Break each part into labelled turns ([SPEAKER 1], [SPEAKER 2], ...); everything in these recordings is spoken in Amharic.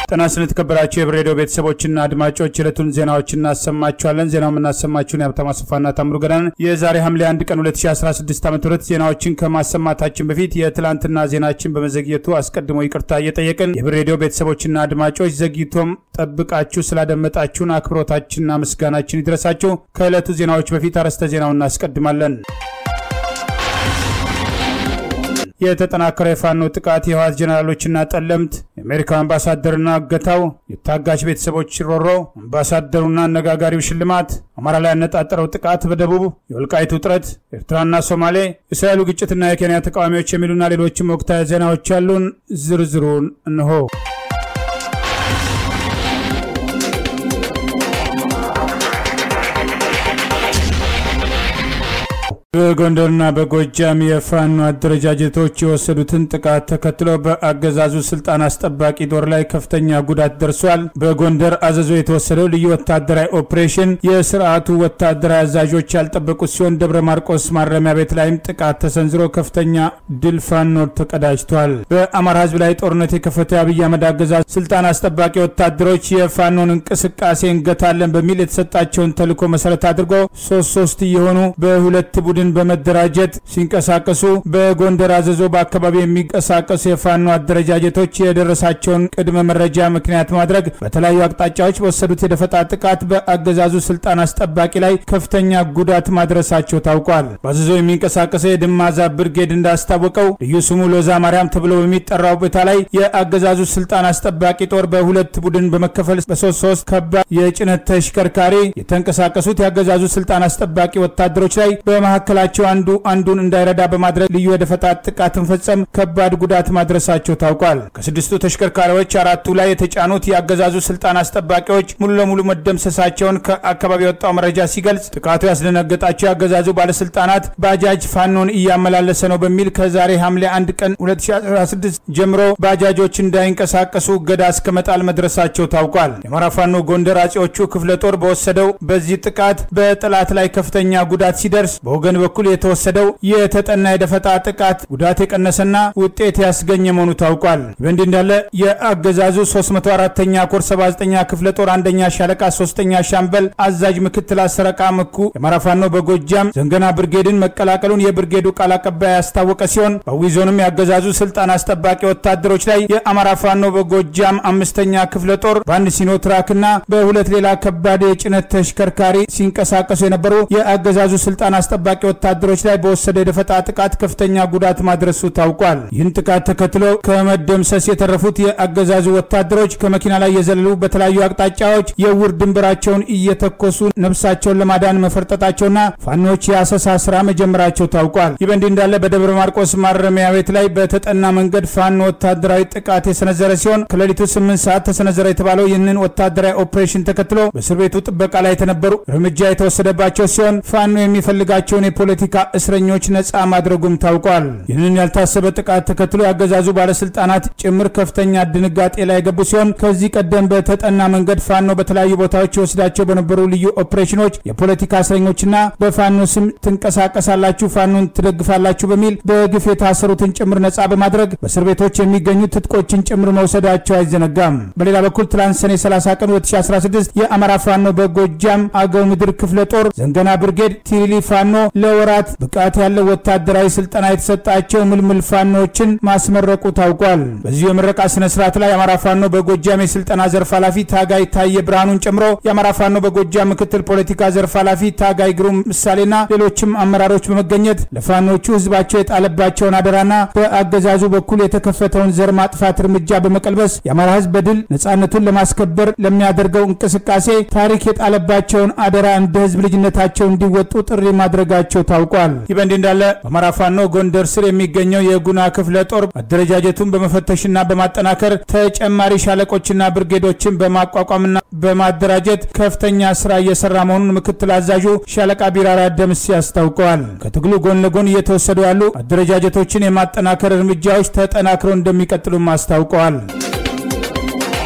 [SPEAKER 1] ጤና ይስጥልን የተከበራችሁ የህብር ሬዲዮ ቤተሰቦችና አድማጮች ዕለቱን ዜናዎች እናሰማችኋለን። ዜናው የምናሰማችሁን የሀብታሙ አሰፋና ታምሩ ገዳን የዛሬ ሐምሌ 1 ቀን 2016 ዓ ም ዜናዎችን ከማሰማታችን በፊት የትላንትና ዜናችን በመዘግየቱ አስቀድሞ ይቅርታ እየጠየቅን የህብር ሬዲዮ ቤተሰቦችና አድማጮች ዘግይቶም ጠብቃችሁ ስላደመጣችሁን አክብሮታችንና ምስጋናችን ይድረሳችሁ። ከዕለቱ ዜናዎች በፊት አርዕስተ ዜናውን እናስቀድማለን። የተጠናከረ የፋኖ ጥቃት የህወሓት ጀኔራሎችና ጠለምት የአሜሪካው አምባሳደርና እገታው የታጋች ቤተሰቦች ሮሮ አምባሳደሩና አነጋጋሪው ሽልማት አማራ ላይ ያነጣጠረው ጥቃት በደቡብ የወልቃይት ውጥረት ኤርትራና ሶማሌ የእስራኤሉ ግጭትና የኬንያ ተቃዋሚዎች የሚሉና ሌሎችም ወቅታዊ ዜናዎች ያሉን ዝርዝሩን እንሆ። በጎንደርና በጎጃም የፋኖ አደረጃጀቶች የወሰዱትን ጥቃት ተከትሎ በአገዛዙ ስልጣን አስጠባቂ ጦር ላይ ከፍተኛ ጉዳት ደርሷል። በጎንደር አዘዞ የተወሰደው ልዩ ወታደራዊ ኦፕሬሽን የስርዓቱ ወታደራዊ አዛዦች ያልጠበቁት ሲሆን ደብረ ማርቆስ ማረሚያ ቤት ላይም ጥቃት ተሰንዝሮ ከፍተኛ ድል ፋኖ ተቀዳጅቷል። በአማራ ህዝብ ላይ ጦርነት የከፈተው የአብይ አህመድ አገዛዝ ስልጣን አስጠባቂ ወታደሮች የፋኖን እንቅስቃሴ እንገታለን በሚል የተሰጣቸውን ተልዕኮ መሰረት አድርጎ ሶስት ሶስት እየሆኑ በሁለት ቡድን በመደራጀት ሲንቀሳቀሱ በጎንደር አዘዞ በአካባቢ የሚንቀሳቀሱ የፋኖ አደረጃጀቶች የደረሳቸውን ቅድመ መረጃ ምክንያት ማድረግ በተለያዩ አቅጣጫዎች በወሰዱት የደፈጣ ጥቃት በአገዛዙ ስልጣን አስጠባቂ ላይ ከፍተኛ ጉዳት ማድረሳቸው ታውቋል። በአዘዞ የሚንቀሳቀሰው የድማዛ ብርጌድ እንዳስታወቀው ልዩ ስሙ ሎዛ ማርያም ተብሎ በሚጠራው ቦታ ላይ የአገዛዙ ስልጣን አስጠባቂ ጦር በሁለት ቡድን በመከፈል በሶስት ሶስት ከባድ የጭነት ተሽከርካሪ የተንቀሳቀሱት የአገዛዙ ስልጣን አስጠባቂ ወታደሮች ላይ በመካከል መካከላቸው አንዱ አንዱን እንዳይረዳ በማድረግ ልዩ የደፈጣ ጥቃትን ፈጸም ከባድ ጉዳት ማድረሳቸው ታውቋል። ከስድስቱ ተሽከርካሪዎች አራቱ ላይ የተጫኑት የአገዛዙ ስልጣን አስጠባቂዎች ሙሉ ለሙሉ መደምሰሳቸውን ከአካባቢ የወጣው መረጃ ሲገልጽ ጥቃቱ ያስደነገጣቸው የአገዛዙ ባለስልጣናት ባጃጅ ፋኖን እያመላለሰ ነው በሚል ከዛሬ ሐምሌ 1 ቀን 2016 ጀምሮ ባጃጆች እንዳይንቀሳቀሱ እገዳ እስከ መጣል መድረሳቸው ታውቋል። የአማራ ፋኖ ጎንደር አጼዎቹ ክፍለ ጦር በወሰደው በዚህ ጥቃት በጠላት ላይ ከፍተኛ ጉዳት ሲደርስ በወገን በኩል የተወሰደው የተጠና የደፈጣ ጥቃት ጉዳት የቀነሰና ውጤት ያስገኘ መሆኑ ታውቋል። በእንዲህ እንዳለ የአገዛዙ 304ኛ ኮር 79ኛ ክፍለ ጦር አንደኛ ሻለቃ ሶስተኛ ሻምበል አዛዥ ምክትል አሰረቃ ምኩ የአማራ ፋኖ በጎጃም ዘንገና ብርጌድን መቀላቀሉን የብርጌዱ ቃል አቀባይ ያስታወቀ ሲሆን በአዊ ዞንም የአገዛዙ ስልጣን አስጠባቂ ወታደሮች ላይ የአማራ ፋኖ በጎጃም አምስተኛ ክፍለ ጦር በአንድ ሲኖትራክና በሁለት ሌላ ከባድ የጭነት ተሽከርካሪ ሲንቀሳቀሱ የነበሩ የአገዛዙ ስልጣን አስጠባቂ ወታደሮች ላይ በወሰደ የደፈጣ ጥቃት ከፍተኛ ጉዳት ማድረሱ ታውቋል። ይህን ጥቃት ተከትሎ ከመደምሰስ የተረፉት የአገዛዙ ወታደሮች ከመኪና ላይ የዘለሉ በተለያዩ አቅጣጫዎች የውር ድንበራቸውን እየተኮሱ ነፍሳቸውን ለማዳን መፈርጠጣቸውና ፋኖች የአሰሳ ስራ መጀመራቸው ታውቋል። ይህ በእንዲህ እንዳለ በደብረ ማርቆስ ማረሚያ ቤት ላይ በተጠና መንገድ ፋኖ ወታደራዊ ጥቃት የሰነዘረ ሲሆን ከሌሊቱ ስምንት ሰዓት ተሰነዘረ የተባለው ይህንን ወታደራዊ ኦፕሬሽን ተከትሎ በእስር ቤቱ ጥበቃ ላይ የተነበሩ እርምጃ የተወሰደባቸው ሲሆን ፋኖ የሚፈልጋቸውን የፖለቲካ እስረኞች ነጻ ማድረጉም ታውቋል። ይህንን ያልታሰበ ጥቃት ተከትሎ የአገዛዙ ባለስልጣናት ጭምር ከፍተኛ ድንጋጤ ላይ የገቡ ሲሆን ከዚህ ቀደም በተጠና መንገድ ፋኖ በተለያዩ ቦታዎች የወስዳቸው በነበሩ ልዩ ኦፕሬሽኖች የፖለቲካ እስረኞችና በፋኖ ስም ትንቀሳቀሳላችሁ፣ ፋኖን ትደግፋላችሁ በሚል በግፍ የታሰሩትን ጭምር ነጻ በማድረግ በእስር ቤቶች የሚገኙ ትጥቆችን ጭምር መውሰዳቸው አይዘነጋም። በሌላ በኩል ትላንት ሰኔ 30 ቀን 2016 የአማራ ፋኖ በጎጃም አገው ምድር ክፍለ ጦር ዘንገና ብርጌድ ቲሪሊ ፋኖ ለወራት ብቃት ያለው ወታደራዊ ስልጠና የተሰጣቸው ምልምል ፋኖችን ማስመረቁ ታውቋል። በዚሁ የምረቃ ስነ ስርዓት ላይ የአማራ ፋኖ በጎጃም የስልጠና ዘርፍ ኃላፊ ታጋይ ታየ ብርሃኑን ጨምሮ የአማራ ፋኖ በጎጃም ምክትል ፖለቲካ ዘርፍ ኃላፊ ታጋይ ግሩም ምሳሌና ሌሎችም አመራሮች በመገኘት ለፋኖቹ ህዝባቸው የጣለባቸውን አደራና በአገዛዙ በኩል የተከፈተውን ዘር ማጥፋት እርምጃ በመቀልበስ የአማራ ህዝብ በድል ነጻነቱን ለማስከበር ለሚያደርገው እንቅስቃሴ ታሪክ የጣለባቸውን አደራ እንደ ህዝብ ልጅነታቸው እንዲወጡ ጥሪ ማድረጋቸው ታውቋል። ይህ በእንዲህ እንዳለ በአማራ ፋኖ ጎንደር ስር የሚገኘው የጉና ክፍለ ጦር አደረጃጀቱን በመፈተሽና በማጠናከር ተጨማሪ ሻለቆችና ብርጌዶችን በማቋቋምና በማደራጀት ከፍተኛ ስራ እየሰራ መሆኑን ምክትል አዛዡ ሻለቃ ቢራራ ደምስ አስታውቀዋል። ከትግሉ ጎን ለጎን እየተወሰዱ ያሉ አደረጃጀቶችን የማጠናከር እርምጃዎች ተጠናክረው እንደሚቀጥሉም አስታውቀዋል።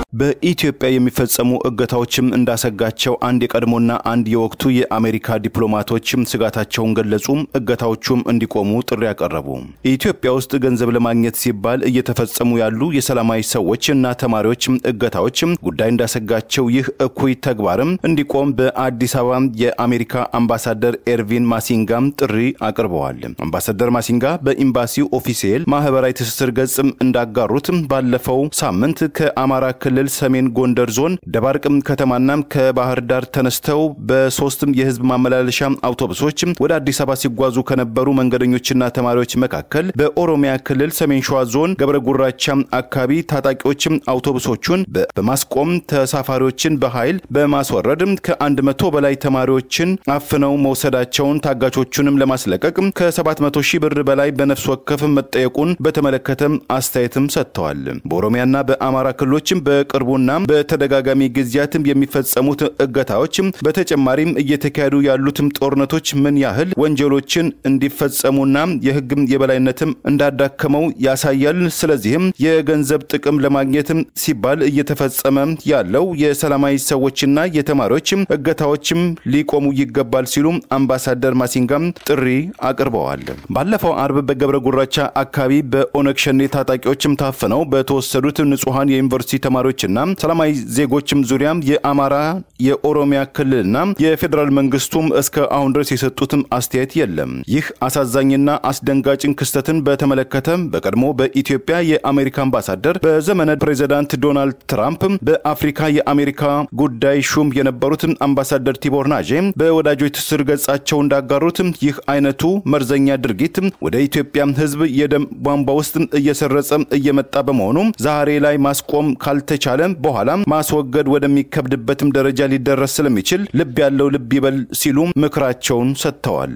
[SPEAKER 2] በኢትዮጵያ የሚፈጸሙ እገታዎችም እንዳሰጋቸው አንድ የቀድሞና አንድ የወቅቱ የአሜሪካ ዲፕሎማቶችም ስጋታቸውን ገለጹ። እገታዎቹም እንዲቆሙ ጥሪ ያቀረቡ። ኢትዮጵያ ውስጥ ገንዘብ ለማግኘት ሲባል እየተፈጸሙ ያሉ የሰላማዊ ሰዎች እና ተማሪዎች እገታዎች ጉዳይ እንዳሰጋቸው ይህ እኩይ ተግባርም እንዲቆም በአዲስ አበባ የአሜሪካ አምባሳደር ኤርቪን ማሲንጋም ጥሪ አቅርበዋል። አምባሳደር ማሲንጋ በኤምባሲው ኦፊሴል ማህበራዊ ትስስር ገጽ እንዳጋሩት ባለፈው ሳምንት ከአማራ ክልል ሰሜን ጎንደር ዞን ደባርቅም ከተማና ከባህር ዳር ተነስተው በሶስትም የህዝብ ማመላለሻ አውቶቡሶች ወደ አዲስ አበባ ሲጓዙ ከነበሩ መንገደኞችና ተማሪዎች መካከል በኦሮሚያ ክልል ሰሜን ሸዋ ዞን ገብረ ጉራቻ አካባቢ ታጣቂዎች አውቶቡሶቹን በማስቆም ተሳፋሪዎችን በኃይል በማስወረድ ከአንድ መቶ በላይ ተማሪዎችን አፍነው መውሰዳቸውን ታጋቾቹንም ለማስለቀቅ ከ700 ሺህ ብር በላይ በነፍስ ወከፍ መጠየቁን በተመለከተ አስተያየትም ሰጥተዋል። በኦሮሚያና በአማራ ክልሎችም በቅርቡና በተደጋጋሚ ጊዜያትም የሚፈጸሙት እገታዎች በተጨማሪም እየተካሄዱ ያሉትም ጦርነቶች ምን ያህል ወንጀሎችን እንዲፈጸሙና የህግም የበላይነትም እንዳዳከመው ያሳያል። ስለዚህም የገንዘብ ጥቅም ለማግኘትም ሲባል እየተፈጸመ ያለው የሰላማዊ ሰዎችና የተማሪዎች እገታዎችም ሊቆሙ ይገባል ሲሉ አምባሳደር ማሲንጋም ጥሪ አቅርበዋል። ባለፈው አርብ በገብረ ጉራቻ አካባቢ በኦነግ ሸኔ ታጣቂዎችም ታፍነው በተወሰዱት ንጹሐን የዩኒቨርሲቲ ተማሪዎችና ሰላማዊ ዜጎችም ዙሪያም የአማራ የኦሮሚያ ክልልና የፌዴራል መንግስቱም እስከ አሁን ድረስ የሰጡትም አስተያየት የለም። ይህ አሳዛኝና አስደንጋጭን ክስተትን በተመለከተ በቀድሞ በኢትዮጵያ የአሜሪካ አምባሳደር በዘመነ ፕሬዚዳንት ዶናልድ ትራምፕ በአፍሪካ የአሜሪካ ጉዳይ ሹም የነበሩት አምባሳደር ቲቦር ናጄ በወዳጆች ትስስር ገጻቸው እንዳጋሩት ይህ አይነቱ መርዘኛ ድርጊት ወደ ኢትዮጵያ ሕዝብ የደም ቧንቧ ውስጥ እየሰረጸ እየመጣ በመሆኑ ዛሬ ላይ ማስቆም ካልተቻለ በኋላ ማስወገድ ወደሚከብድበትም ደረጃ ሊደረስ ስለሚችል ልብ ያለው ልብ ይበል ሲሉ ምክራቸውን ሰጥተዋል።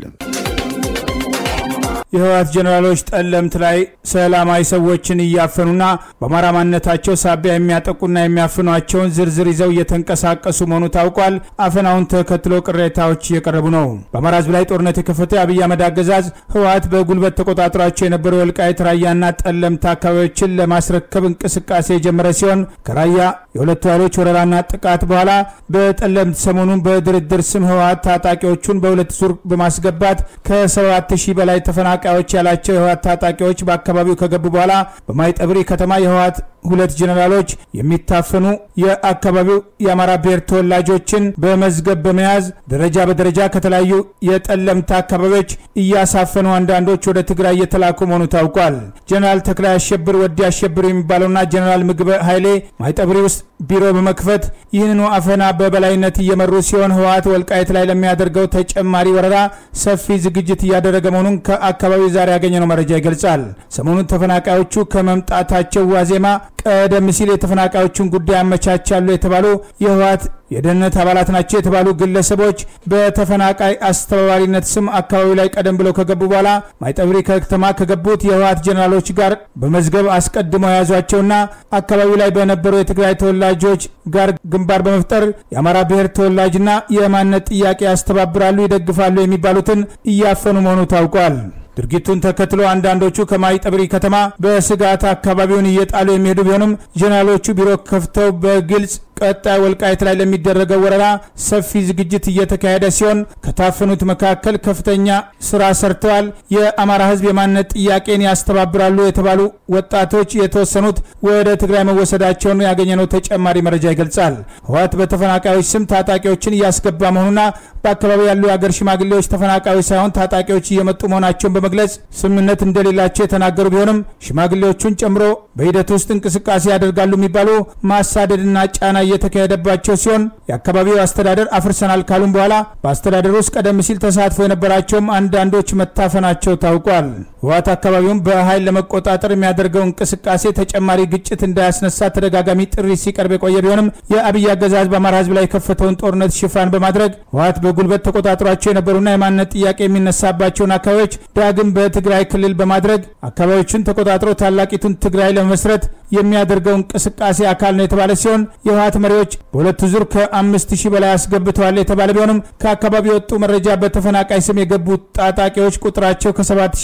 [SPEAKER 1] የህወሓት ጀኔራሎች ጠለምት ላይ ሰላማዊ ሰዎችን እያፈኑና በአማራ ማንነታቸው ሳቢያ የሚያጠቁና የሚያፍኗቸውን ዝርዝር ይዘው እየተንቀሳቀሱ መሆኑ ታውቋል። አፈናውን ተከትሎ ቅሬታዎች እየቀረቡ ነው። በአማራ ህዝብ ላይ ጦርነት የከፈተው የአብይ አህመድ አገዛዝ ህወሓት በጉልበት ተቆጣጥሯቸው የነበሩ የወልቃይት ራያና ጠለምት አካባቢዎችን ለማስረከብ እንቅስቃሴ የጀመረ ሲሆን ከራያ የሁለቱ ኃይሎች ወረራና ጥቃት በኋላ በጠለምት ሰሞኑን በድርድር ስም ህወሓት ታጣቂዎቹን በሁለት ዙር በማስገባት ከሰባት ሺህ በላይ ተፈናቃ ተፈናቃዮች ያላቸው የህወሓት ታጣቂዎች በአካባቢው ከገቡ በኋላ በማይጠብሪ ከተማ የህወሓት ሁለት ጀኔራሎች የሚታፈኑ የአካባቢው የአማራ ብሔር ተወላጆችን በመዝገብ በመያዝ ደረጃ በደረጃ ከተለያዩ የጠለምት አካባቢዎች እያሳፈኑ አንዳንዶች ወደ ትግራይ እየተላኩ መሆኑ ታውቋል። ጀኔራል ተክላይ አሸብር ወዲ አሸብር የሚባለውና ጀኔራል ምግበ ኃይሌ ማይጠብሪ ውስጥ ቢሮ በመክፈት ይህንኑ አፈና በበላይነት እየመሩ ሲሆን ህወሓት ወልቃይት ላይ ለሚያደርገው ተጨማሪ ወረራ ሰፊ ዝግጅት እያደረገ መሆኑን ከአካባቢው ዛሬ ያገኘነው መረጃ ይገልጻል። ሰሞኑን ተፈናቃዮቹ ከመምጣታቸው ዋዜማ ቀደም ሲል የተፈናቃዮቹን ጉዳይ አመቻቻሉ የተባሉ የህወሓት የደህንነት አባላት ናቸው የተባሉ ግለሰቦች በተፈናቃይ አስተባባሪነት ስም አካባቢው ላይ ቀደም ብለው ከገቡ በኋላ ማይጠብሪ ከተማ ከገቡት የህወሓት ጀኔራሎች ጋር በመዝገብ አስቀድመው የያዟቸውና አካባቢው ላይ በነበሩ የትግራይ ተወላጆች ጋር ግንባር በመፍጠር የአማራ ብሔር ተወላጅና የማንነት ጥያቄ ያስተባብራሉ፣ ይደግፋሉ የሚባሉትን እያፈኑ መሆኑ ታውቋል። ድርጊቱን ተከትሎ አንዳንዶቹ ከማይጠብሪ ከተማ በስጋት አካባቢውን እየጣሉ የሚሄዱ ቢሆንም ጀኔራሎቹ ቢሮ ከፍተው በግልጽ ቀጣይ ወልቃይት ላይ ለሚደረገው ወረራ ሰፊ ዝግጅት እየተካሄደ ሲሆን ከታፈኑት መካከል ከፍተኛ ስራ ሰርተዋል። የአማራ ህዝብ የማንነት ጥያቄን ያስተባብራሉ የተባሉ ወጣቶች የተወሰኑት ወደ ትግራይ መወሰዳቸውን ያገኘነው ተጨማሪ መረጃ ይገልጻል። ህወሓት በተፈናቃዮች ስም ታጣቂዎችን እያስገባ መሆኑና በአካባቢው ያሉ የአገር ሽማግሌዎች ተፈናቃዮች ሳይሆን ታጣቂዎች እየመጡ መሆናቸውን በመግለጽ ስምምነት እንደሌላቸው የተናገሩ ቢሆንም ሽማግሌዎቹን ጨምሮ በሂደት ውስጥ እንቅስቃሴ ያደርጋሉ የሚባሉ ማሳደድና ጫና እየተካሄደባቸው ሲሆን የአካባቢው አስተዳደር አፍርሰናል ካሉም በኋላ በአስተዳደሩ ውስጥ ቀደም ሲል ተሳትፎ የነበራቸውም አንዳንዶች መታፈናቸው ታውቋል። ህወሓት አካባቢውን በኃይል ለመቆጣጠር የሚያደርገው እንቅስቃሴ ተጨማሪ ግጭት እንዳያስነሳ ተደጋጋሚ ጥሪ ሲቀርብ የቆየ ቢሆንም የአብይ አገዛዝ በአማራ ህዝብ ላይ የከፈተውን ጦርነት ሽፋን በማድረግ ህወሓት በጉልበት ተቆጣጥሯቸው የነበሩና የማንነት ጥያቄ የሚነሳባቸውን አካባቢዎች ዳግም በትግራይ ክልል በማድረግ አካባቢዎችን ተቆጣጥሮ ታላቂቱን ትግራይ ለመመስረት የሚያደርገው እንቅስቃሴ አካል ነው የተባለ ሲሆን የህወሓት መሪዎች በሁለቱ ዙር ከአምስት ሺህ በላይ አስገብተዋል የተባለ ቢሆንም ከአካባቢ የወጡ መረጃ በተፈናቃይ ስም የገቡ ታጣቂዎች ቁጥራቸው ከሰባት ሺህ በላይ እንደሚ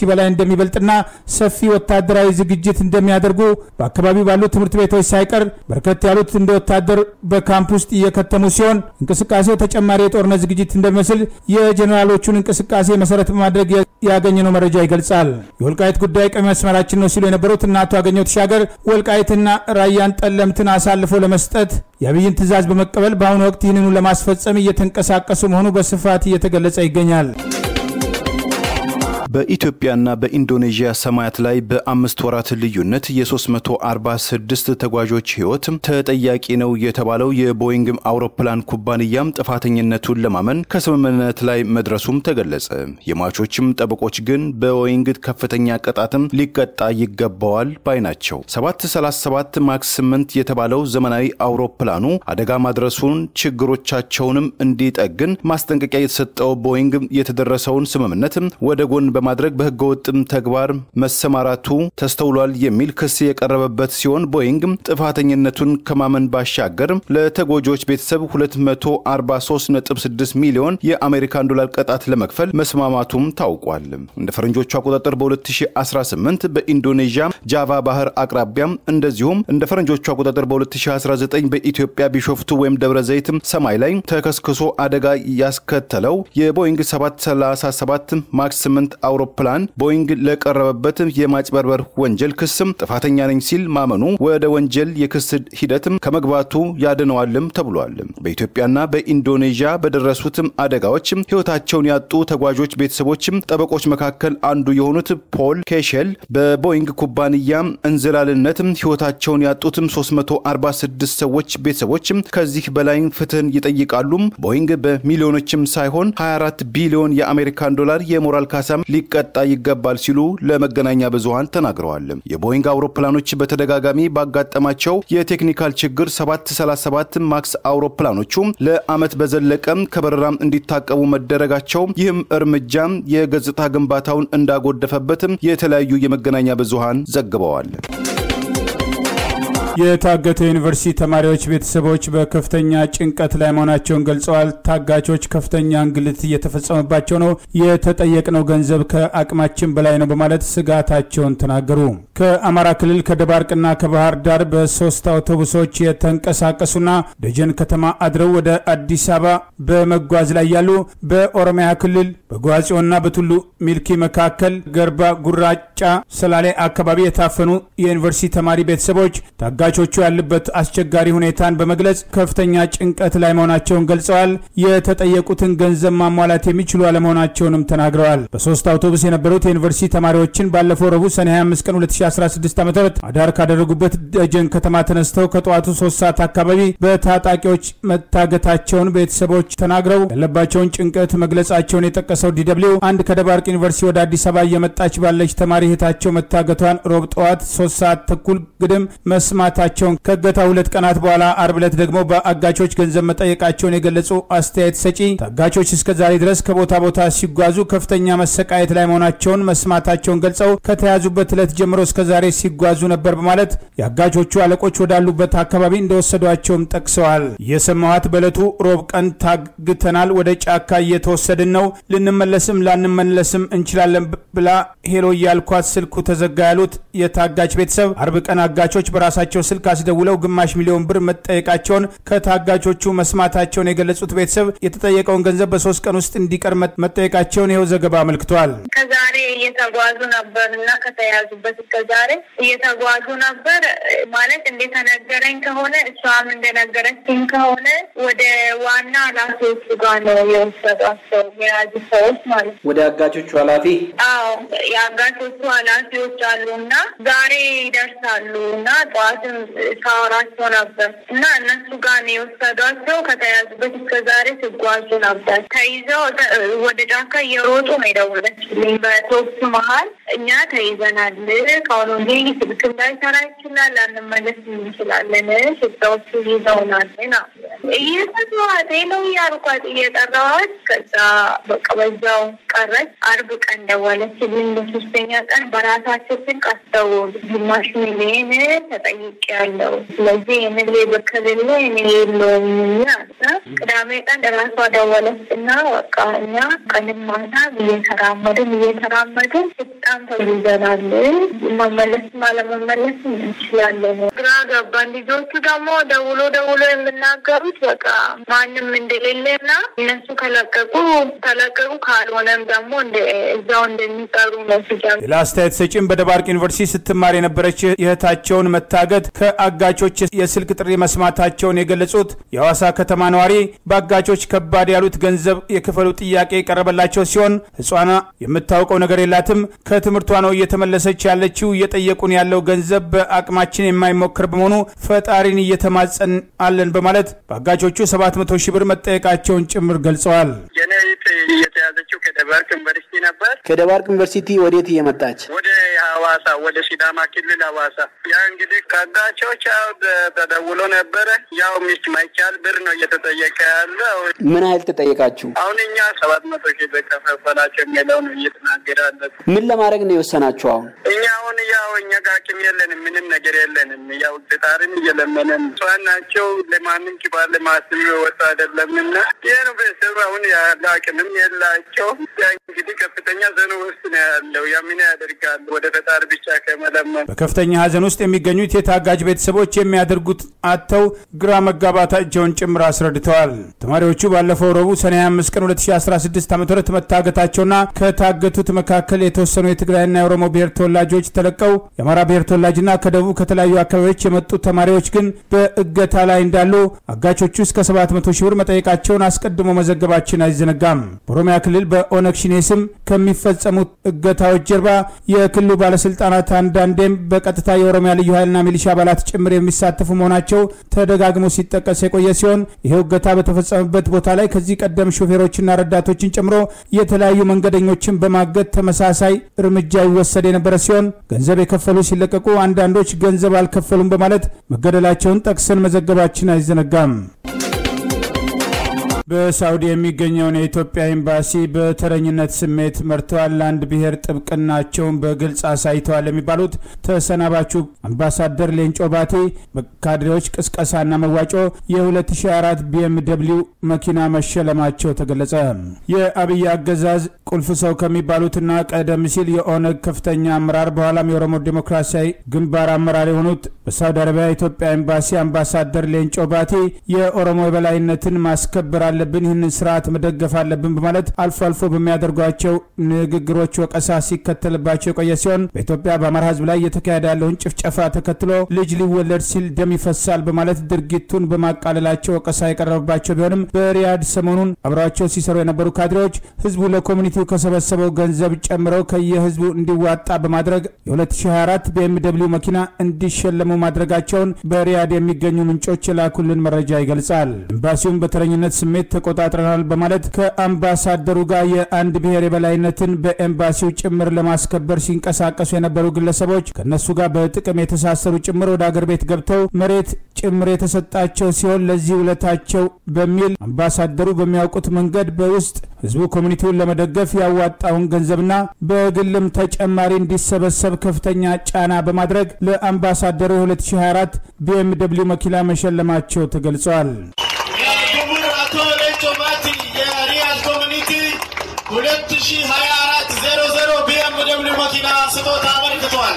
[SPEAKER 1] እንደሚበልጥና ሰፊ ወታደራዊ ዝግጅት እንደሚያደርጉ በአካባቢው ባሉ ትምህርት ቤቶች ሳይቀር በርከት ያሉት እንደ ወታደር በካምፕ ውስጥ እየከተሙ ሲሆን እንቅስቃሴው ተጨማሪ የጦርነት ዝግጅት እንደሚመስል የጀኔራሎቹን እንቅስቃሴ መሰረት በማድረግ ያገኘነው መረጃ ይገልጻል። የወልቃይት ጉዳይ ቀይ መስመራችን ነው ሲሉ የነበሩት እና አቶ አገኘሁ ተሻገር ወልቃይትና ራያን ጠለምትን አሳልፎ ለመስጠት የአብይን ትዕዛዝ በመቀበል በአሁኑ ወቅት ይህንኑ ለማስፈጸም እየተንቀሳቀሱ መሆኑ በስፋት እየተገለጸ ይገኛል።
[SPEAKER 2] በኢትዮጵያና በኢንዶኔዥያ ሰማያት ላይ በአምስት ወራት ልዩነት የ346 ተጓዦች ሕይወት ተጠያቂ ነው የተባለው የቦይንግ አውሮፕላን ኩባንያም ጥፋተኝነቱን ለማመን ከስምምነት ላይ መድረሱም ተገለጸ። የሟቾችም ጠበቆች ግን በቦይንግ ከፍተኛ ቅጣትም ሊቀጣ ይገባዋል ባይ ናቸው። 737 ማክስ 8 የተባለው ዘመናዊ አውሮፕላኑ አደጋ ማድረሱን ችግሮቻቸውንም እንዲጠግን ማስጠንቀቂያ የተሰጠው ቦይንግ የተደረሰውን ስምምነት ወደ ጎን በማድረግ በህገወጥም ተግባር መሰማራቱ ተስተውሏል የሚል ክስ የቀረበበት ሲሆን ቦይንግ ጥፋተኝነቱን ከማመን ባሻገር ለተጎጂዎች ቤተሰብ 243.6 ሚሊዮን የአሜሪካን ዶላር ቅጣት ለመክፈል መስማማቱም ታውቋል። እንደ ፈረንጆቹ አቆጣጠር በ2018 በኢንዶኔዥያ ጃቫ ባህር አቅራቢያም እንደዚሁም እንደ ፈረንጆቹ አቆጣጠር በ2019 በኢትዮጵያ ቢሾፍቱ ወይም ደብረ ዘይት ሰማይ ላይ ተከስክሶ አደጋ ያስከተለው የቦይንግ 737 ማክስ 8 አውሮፕላን ቦይንግ ለቀረበበት የማጭበርበር ወንጀል ክስም ጥፋተኛ ነኝ ሲል ማመኑ ወደ ወንጀል የክስ ሂደትም ከመግባቱ ያድነዋልም ተብሏል። በኢትዮጵያና በኢንዶኔዥያ በደረሱትም አደጋዎች ህይወታቸውን ያጡ ተጓዦች ቤተሰቦችም ጠበቆች መካከል አንዱ የሆኑት ፖል ኬሸል በቦይንግ ኩባንያ እንዝላልነት ህይወታቸውን ያጡትም 346 ሰዎች ቤተሰቦችም ከዚህ በላይ ፍትህን ይጠይቃሉ። ቦይንግ በሚሊዮኖችም ሳይሆን 24 ቢሊዮን የአሜሪካን ዶላር የሞራል ካሳም ሊቀጣ ይገባል ሲሉ ለመገናኛ ብዙሃን ተናግረዋል። የቦይንግ አውሮፕላኖች በተደጋጋሚ ባጋጠማቸው የቴክኒካል ችግር 737 ማክስ አውሮፕላኖቹ ለዓመት በዘለቀም ከበረራም እንዲታቀቡ መደረጋቸው ይህም እርምጃም የገጽታ ግንባታውን እንዳጎደፈበትም የተለያዩ የመገናኛ ብዙሃን ዘግበዋል።
[SPEAKER 1] የታገቱ የዩኒቨርሲቲ ተማሪዎች ቤተሰቦች በከፍተኛ ጭንቀት ላይ መሆናቸውን ገልጸዋል። ታጋቾች ከፍተኛ እንግልት እየተፈጸመባቸው ነው፣ የተጠየቅነው ገንዘብ ከአቅማችን በላይ ነው በማለት ስጋታቸውን ተናገሩ። ከአማራ ክልል ከደባርቅና ከባህር ዳር በሶስት አውቶቡሶች የተንቀሳቀሱና ደጀን ከተማ አድረው ወደ አዲስ አበባ በመጓዝ ላይ ያሉ በኦሮሚያ ክልል በጓጽዮንና በቱሉ ሚልኪ መካከል ገርባ ጉራጫ ሰላሌ አካባቢ የታፈኑ የዩኒቨርሲቲ ተማሪ ቤተሰቦች ታጋቾቹ ያሉበት አስቸጋሪ ሁኔታን በመግለጽ ከፍተኛ ጭንቀት ላይ መሆናቸውን ገልጸዋል። የተጠየቁትን ገንዘብ ማሟላት የሚችሉ አለመሆናቸውንም ተናግረዋል። በሶስት አውቶቡስ የነበሩት የዩኒቨርሲቲ ተማሪዎችን ባለፈው ረቡዕ ሰኔ 25 ቀን 2016 ዓ ም አዳር ካደረጉበት ደጀን ከተማ ተነስተው ከጠዋቱ ሶስት ሰዓት አካባቢ በታጣቂዎች መታገታቸውን ቤተሰቦች ተናግረው ያለባቸውን ጭንቀት መግለጻቸውን የጠቀሰው ዲደብሊው አንድ ከደባርቅ ዩኒቨርሲቲ ወደ አዲስ አበባ እየመጣች ባለች ተማሪ እህታቸው መታገቷን ሮብ ጠዋት ሶስት ሰዓት ተኩል ግድም መስማታቸውን ከእገታ ሁለት ቀናት በኋላ አርብ ዕለት ደግሞ በአጋቾች ገንዘብ መጠየቃቸውን የገለጹ አስተያየት ሰጪ ታጋቾች እስከ ዛሬ ድረስ ከቦታ ቦታ ሲጓዙ ከፍተኛ መሰቃየት ላይ መሆናቸውን መስማታቸውን ገልጸው ከተያዙበት ዕለት ጀምሮ እስከ ዛሬ ሲጓዙ ነበር በማለት የአጋቾቹ አለቆች ወዳሉበት አካባቢ እንደወሰዷቸውም ጠቅሰዋል። የሰማዋት በዕለቱ ሮብ ቀን ታግተናል፣ ወደ ጫካ እየተወሰድን ነው፣ ልንመለስም ላንመለስም እንችላለን ብላ ሄሎ እያልኳት ስልኩ ተዘጋ ያሉት የታጋች ቤተሰብ አርብ ቀን አጋቾች በራሳቸው ስልክ አስደውለው ግማሽ ሚሊዮን ብር መጠየቃቸውን ከታጋቾቹ መስማታቸውን የገለጹት ቤተሰብ የተጠየቀውን ገንዘብ በሶስት ቀን ውስጥ እንዲቀር መጠየቃቸውን ይኸው ዘገባ አመልክቷል።
[SPEAKER 3] ከዛሬ እየተጓዙ ነበር እና ከተያዙበት እስከ ዛሬ እየተጓዙ ነበር ማለት እንደተነገረኝ ከሆነ እሷም እንደነገረችኝ ከሆነ ወደ ዋና ኃላፊዎቹ ጋር ነው የወሰዷቸው የያዙ ሰዎች ማለት ነው።
[SPEAKER 4] ወደ አጋቾቹ ኃላፊ
[SPEAKER 3] አዎ የአጋቾቹ ኃላፊዎች አሉ እና ዛሬ ይደርሳሉ እና ጠዋትም ሳወራቸው ነበር እና እነሱ ጋር ነው የወሰዷቸው። ከተያዙበት እስከ ዛሬ ሲጓዙ ነበር። ተይዘው ወደ ጫካ እየሮጡ ነው የደወለችልኝ በቶክስ መሀል እኛ ተይዘናል፣ ከአሁኑ ወዲህ ስልክም ላይሰራ ይችላል፣ ላንመለስ እንችላለን፣ ሽፍታዎቹ ይዘውናል ነው እየሰማኋት ነው እያልኳት እየጠራኋት ከዛ በቃ በዛው ቀረች። አርብ ቀን ደወለችልኝ። በሶስተኛ ቀን በራሳቸው ስልክ አስደወሉ። ግማሽ ሚሊዮን ተጠይቄያለሁ፣ ስለዚህ የንግሌ በከልለ እኔ የለውም አለ። ቅዳሜ ቀን ራሷ ደወለች እና በቃ እኛ ቀንም ማታ እየተራመድን እየተራመድን ስጣ በጣም ተይዘናል። መመለስም አለመመለስም እንችላለን። ግራ ገባን። ልጆቹ ደግሞ ደውሎ ደውሎ የሚናገሩት በቃ ማንም እንደሌለና እነሱ ከለቀቁ ተለቀቁ፣ ካልሆነም ደግሞ እዛው እንደሚቀሩ ነው ሲጀምር
[SPEAKER 1] ሌላ አስተያየት ሰጪም በደባርቅ ዩኒቨርሲቲ ስትማር የነበረች የእህታቸውን መታገት ከአጋቾች የስልክ ጥሪ መስማታቸውን የገለጹት የሐዋሳ ከተማ ነዋሪ በአጋቾች ከባድ ያሉት ገንዘብ የክፈሉ ጥያቄ የቀረበላቸው ሲሆን ሕፃኗ የምታውቀው ነገር የላትም ከትምህርቷ ነው እየተመለሰች ያለችው። እየጠየቁን ያለው ገንዘብ በአቅማችን የማይሞክር በመሆኑ ፈጣሪን እየተማጸን አለን በማለት በአጋቾቹ 700 ሺህ ብር መጠየቃቸውን ጭምር ገልጸዋል።
[SPEAKER 4] የኔ እህት እየተያዘችው ከደባርቅ ዩኒቨርሲቲ ነበር።
[SPEAKER 5] ከደባርቅ ዩኒቨርሲቲ ወዴት እየመጣች
[SPEAKER 4] ወደ ሐዋሳ ወደ ሲዳማ ክልል ሐዋሳ። ያ እንግዲህ ከአጋቾች ያው ተደውሎ ነበረ። ያው ሚስት ማይቻል ብር ነው እየተጠየቀ ያለው።
[SPEAKER 5] ምን ያህል ተጠየቃችሁ?
[SPEAKER 4] አሁን እኛ ሰባት መቶ ሺህ ብር ከፈላቸው የሚለው ነው እየተናገረ ያለት።
[SPEAKER 5] ምን ለማድረግ ነው የወሰናችሁ? አሁን
[SPEAKER 4] እኛ አሁን ያው እኛ ጋር አቅም የለንም፣ ምንም ነገር የለንም። ያው ፈጣሪን እየለመነን ሰዋን ናቸው። ለማንም ኪባር ለማስብ ወጣ አይደለምና ይህ ነው ቤተሰብ አሁን ያለ አቅምም የላቸው። እንግዲህ ከፍተኛ ዘኑ ውስጥ ነው ያለው። ያ ምን ያደርጋል? ወደ ፈጣሪ ብቻ ከመለመን
[SPEAKER 1] በከፍተኛ ሀዘን ውስጥ የሚገኙት የታጋጅ ቤተሰቦች የሚያደርጉት አጥተው ግራ መጋባታቸውን ጭምር አስረድተዋል። ተማሪዎቹ ባለፈው ረቡዕ ሰኔ 25 ቀን 2016 ዓ ም መታገታቸውና ከታገቱት መካከል የተወሰኑ የትግራይና የኦሮሞ ብሔር ተወላጆች ተለቀው የአማራ ብሔር ተወላጅና ከደቡብ ከተለያዩ አካባቢዎች የመጡ ተማሪዎች ግን በእገታ ላይ እንዳሉ አጋቾቹ እስከ 700 ሺህ ብር መጠየቃቸውን አስቀድሞ መዘገባችን አይዘነጋም። በኦሮሚያ ክልል በኦነግ ሸኔ ስም ከሚፈጸሙት እገታዎች ጀርባ የክልሉ ባለስልጣናት አንዳንዴም በቀጥታ የኦሮሚያ ልዩ ኃይልና ሚሊሻ አባላት ጭምር የሚሳተፉ መሆናቸው ተደጋግሞ ሲጠቀስ የቆየ ሲሆን ይኸው እገታ በተፈጸመበት ቦታ ላይ ከዚህ ቀደም ሾፌሮችና ረዳቶችን ጨምሮ የተለያዩ መንገደኞችን በማገት ተመሳሳይ እርምጃ ይወሰድ የነበረ ሲሆን ገንዘብ የከፈሉ ሲለቀቁ፣ አንዳንዶች ገንዘብ አልከፈሉም በማለት መገደላቸውን ጠቅሰን መዘገባችን አይዘነጋም። በሳውዲ የሚገኘውን የኢትዮጵያ ኤምባሲ በተረኝነት ስሜት መርተዋል፣ ለአንድ ብሔር ጥብቅናቸውን በግልጽ አሳይተዋል የሚባሉት ተሰናባቹ አምባሳደር ሌንጮ ባቴ በካድሬዎች ቅስቀሳና መዋጮ የ2004 ቢኤምደብሊው መኪና መሸለማቸው ተገለጸ። የአብይ አገዛዝ ቁልፍ ሰው ከሚባሉትና ቀደም ሲል የኦነግ ከፍተኛ አመራር በኋላም የኦሮሞ ዴሞክራሲያዊ ግንባር አመራር የሆኑት በሳውዲ አረቢያ የኢትዮጵያ ኤምባሲ አምባሳደር ሌንጮ ባቴ የኦሮሞ የበላይነትን ማስከበር አለብን፣ ይህንን ስርዓት መደገፍ አለብን በማለት አልፎ አልፎ በሚያደርጓቸው ንግግሮች ወቀሳ ሲከተልባቸው የቆየ ሲሆን በኢትዮጵያ በአማራ ሕዝብ ላይ እየተካሄደ ያለውን ጭፍጨፋ ተከትሎ ልጅ ሊወለድ ሲል ደም ይፈሳል በማለት ድርጊቱን በማቃለላቸው ወቀሳ የቀረበባቸው ቢሆንም በሪያድ ሰሞኑን አብረዋቸው ሲሰሩ የነበሩ ካድሬዎች ህዝቡ ለኮሚኒቲው ከሰበሰበው ገንዘብ ጨምረው ከየህዝቡ እንዲዋጣ በማድረግ የ2024 ቢኤምደብሊው መኪና እንዲሸለሙ ማድረጋቸውን በሪያድ የሚገኙ ምንጮች የላኩልን መረጃ ይገልጻል። ኤምባሲውም በተረኝነት ስሜት ተቆጣጥረናል በማለት ከአምባሳደሩ ጋር የአንድ ብሔር የበላይነትን በኤምባሲው ጭምር ለማስከበር ሲንቀሳቀሱ የነበሩ ግለሰቦች ከእነሱ ጋር በጥቅም የተሳሰሩ ጭምር ወደ አገር ቤት ገብተው መሬት ጭምር የተሰጣቸው ሲሆን ለዚህ ውለታቸው በሚል አምባሳደሩ በሚያውቁት መንገድ በውስጥ ህዝቡ ኮሚኒቲውን ለመደገፍ ያዋጣውን ገንዘብና በግልም ተጨማሪ እንዲሰበሰብ ከፍተኛ ጫና በማድረግ ለአምባሳደሩ የ2024 ቢኤምደብሊው መኪና መሸለማቸው ተገልጿል።
[SPEAKER 6] የክቡር አቶ ሌንጮ ባቲ የሪያድ ኮሚኒቲ ሁለት ሺ ሀያ አራት ዜሮ ዜሮ ቢኤምደብሊው መኪና ስጦታ አበርክቷል።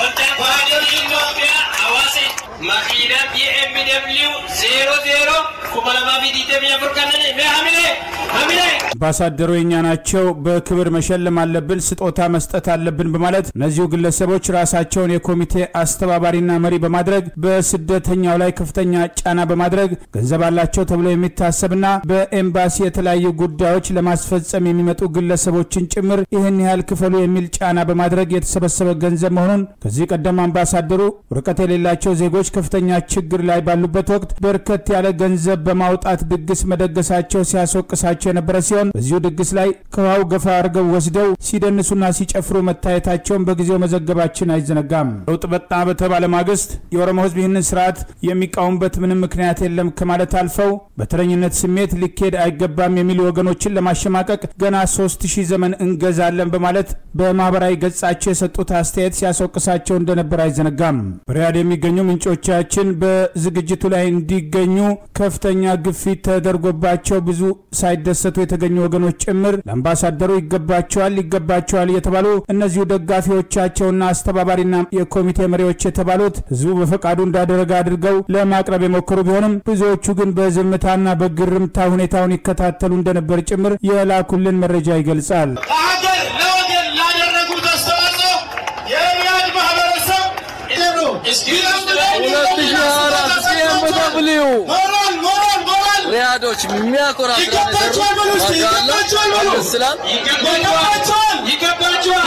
[SPEAKER 7] ወጣቶች ኢትዮጵያ ሐዋሴ ማኪና ቢኤምደብሊው ዜሮ ዜሮ ኩመለማ ቢዲተም ያፍርቀንን ሀሚሌ ሀሚሌ
[SPEAKER 1] አምባሳደሩ የኛ ናቸው፣ በክብር መሸለም አለብን፣ ስጦታ መስጠት አለብን በማለት እነዚሁ ግለሰቦች ራሳቸውን የኮሚቴ አስተባባሪና መሪ በማድረግ በስደተኛው ላይ ከፍተኛ ጫና በማድረግ ገንዘብ አላቸው ተብሎ የሚታሰብና በኤምባሲ የተለያዩ ጉዳዮች ለማስፈጸም የሚመጡ ግለሰቦችን ጭምር ይህን ያህል ክፈሉ የሚል ጫና በማድረግ የተሰበሰበ ገንዘብ መሆኑን ከዚህ ቀደም አምባሳደሩ ወረቀት የሌላቸው ዜጎች ከፍተኛ ችግር ላይ ባሉበት ወቅት በርከት ያለ ገንዘብ በማውጣት ድግስ መደገሳቸው ሲያስወቅሳቸው የነበረ ሲሆን በዚሁ ድግስ ላይ ከውሃው ገፋ አድርገው ወስደው ሲደንሱና ሲጨፍሩ መታየታቸውን በጊዜው መዘገባችን አይዘነጋም። ለውጥ በጣ በተባለ ማግስት የኦሮሞ ሕዝብ ይህንን ስርዓት የሚቃወምበት ምንም ምክንያት የለም ከማለት አልፈው በተረኝነት ስሜት ሊኬድ አይገባም የሚሉ ወገኖችን ለማሸማቀቅ ገና ሶስት ሺህ ዘመን እንገዛለን በማለት በማህበራዊ ገጻቸው የሰጡት አስተያየት ሲያስወቅሳቸው እንደነበር አይዘነጋም። በሪያድ የሚገኙ ምንጮች ደጋፊዎቻችን በዝግጅቱ ላይ እንዲገኙ ከፍተኛ ግፊት ተደርጎባቸው ብዙ ሳይደሰቱ የተገኙ ወገኖች ጭምር ለአምባሳደሩ ይገባቸዋል ይገባቸዋል የተባሉ እነዚሁ ደጋፊዎቻቸውና አስተባባሪና የኮሚቴ መሪዎች የተባሉት ህዝቡ በፈቃዱ እንዳደረገ አድርገው ለማቅረብ የሞከሩ ቢሆንም ብዙዎቹ ግን በዝምታና በግርምታ ሁኔታውን ይከታተሉ እንደነበር ጭምር የላኩልን መረጃ ይገልጻል።
[SPEAKER 6] ለሀገር ለወገን ላደረጉት አስተዋጽኦ የሪያድ ማህበረሰብ ሞራል ሞራል ሞራል
[SPEAKER 8] ሪያዶች የሚያኮራ ስራ ነው የሰሩት።
[SPEAKER 6] ይገባቸዋል በሉ እስቲ፣
[SPEAKER 8] ዋጋ አለው።
[SPEAKER 6] ይገባቸዋል በሉ።
[SPEAKER 8] ይመስላል።
[SPEAKER 6] ይገባቸዋል ይገባቸዋል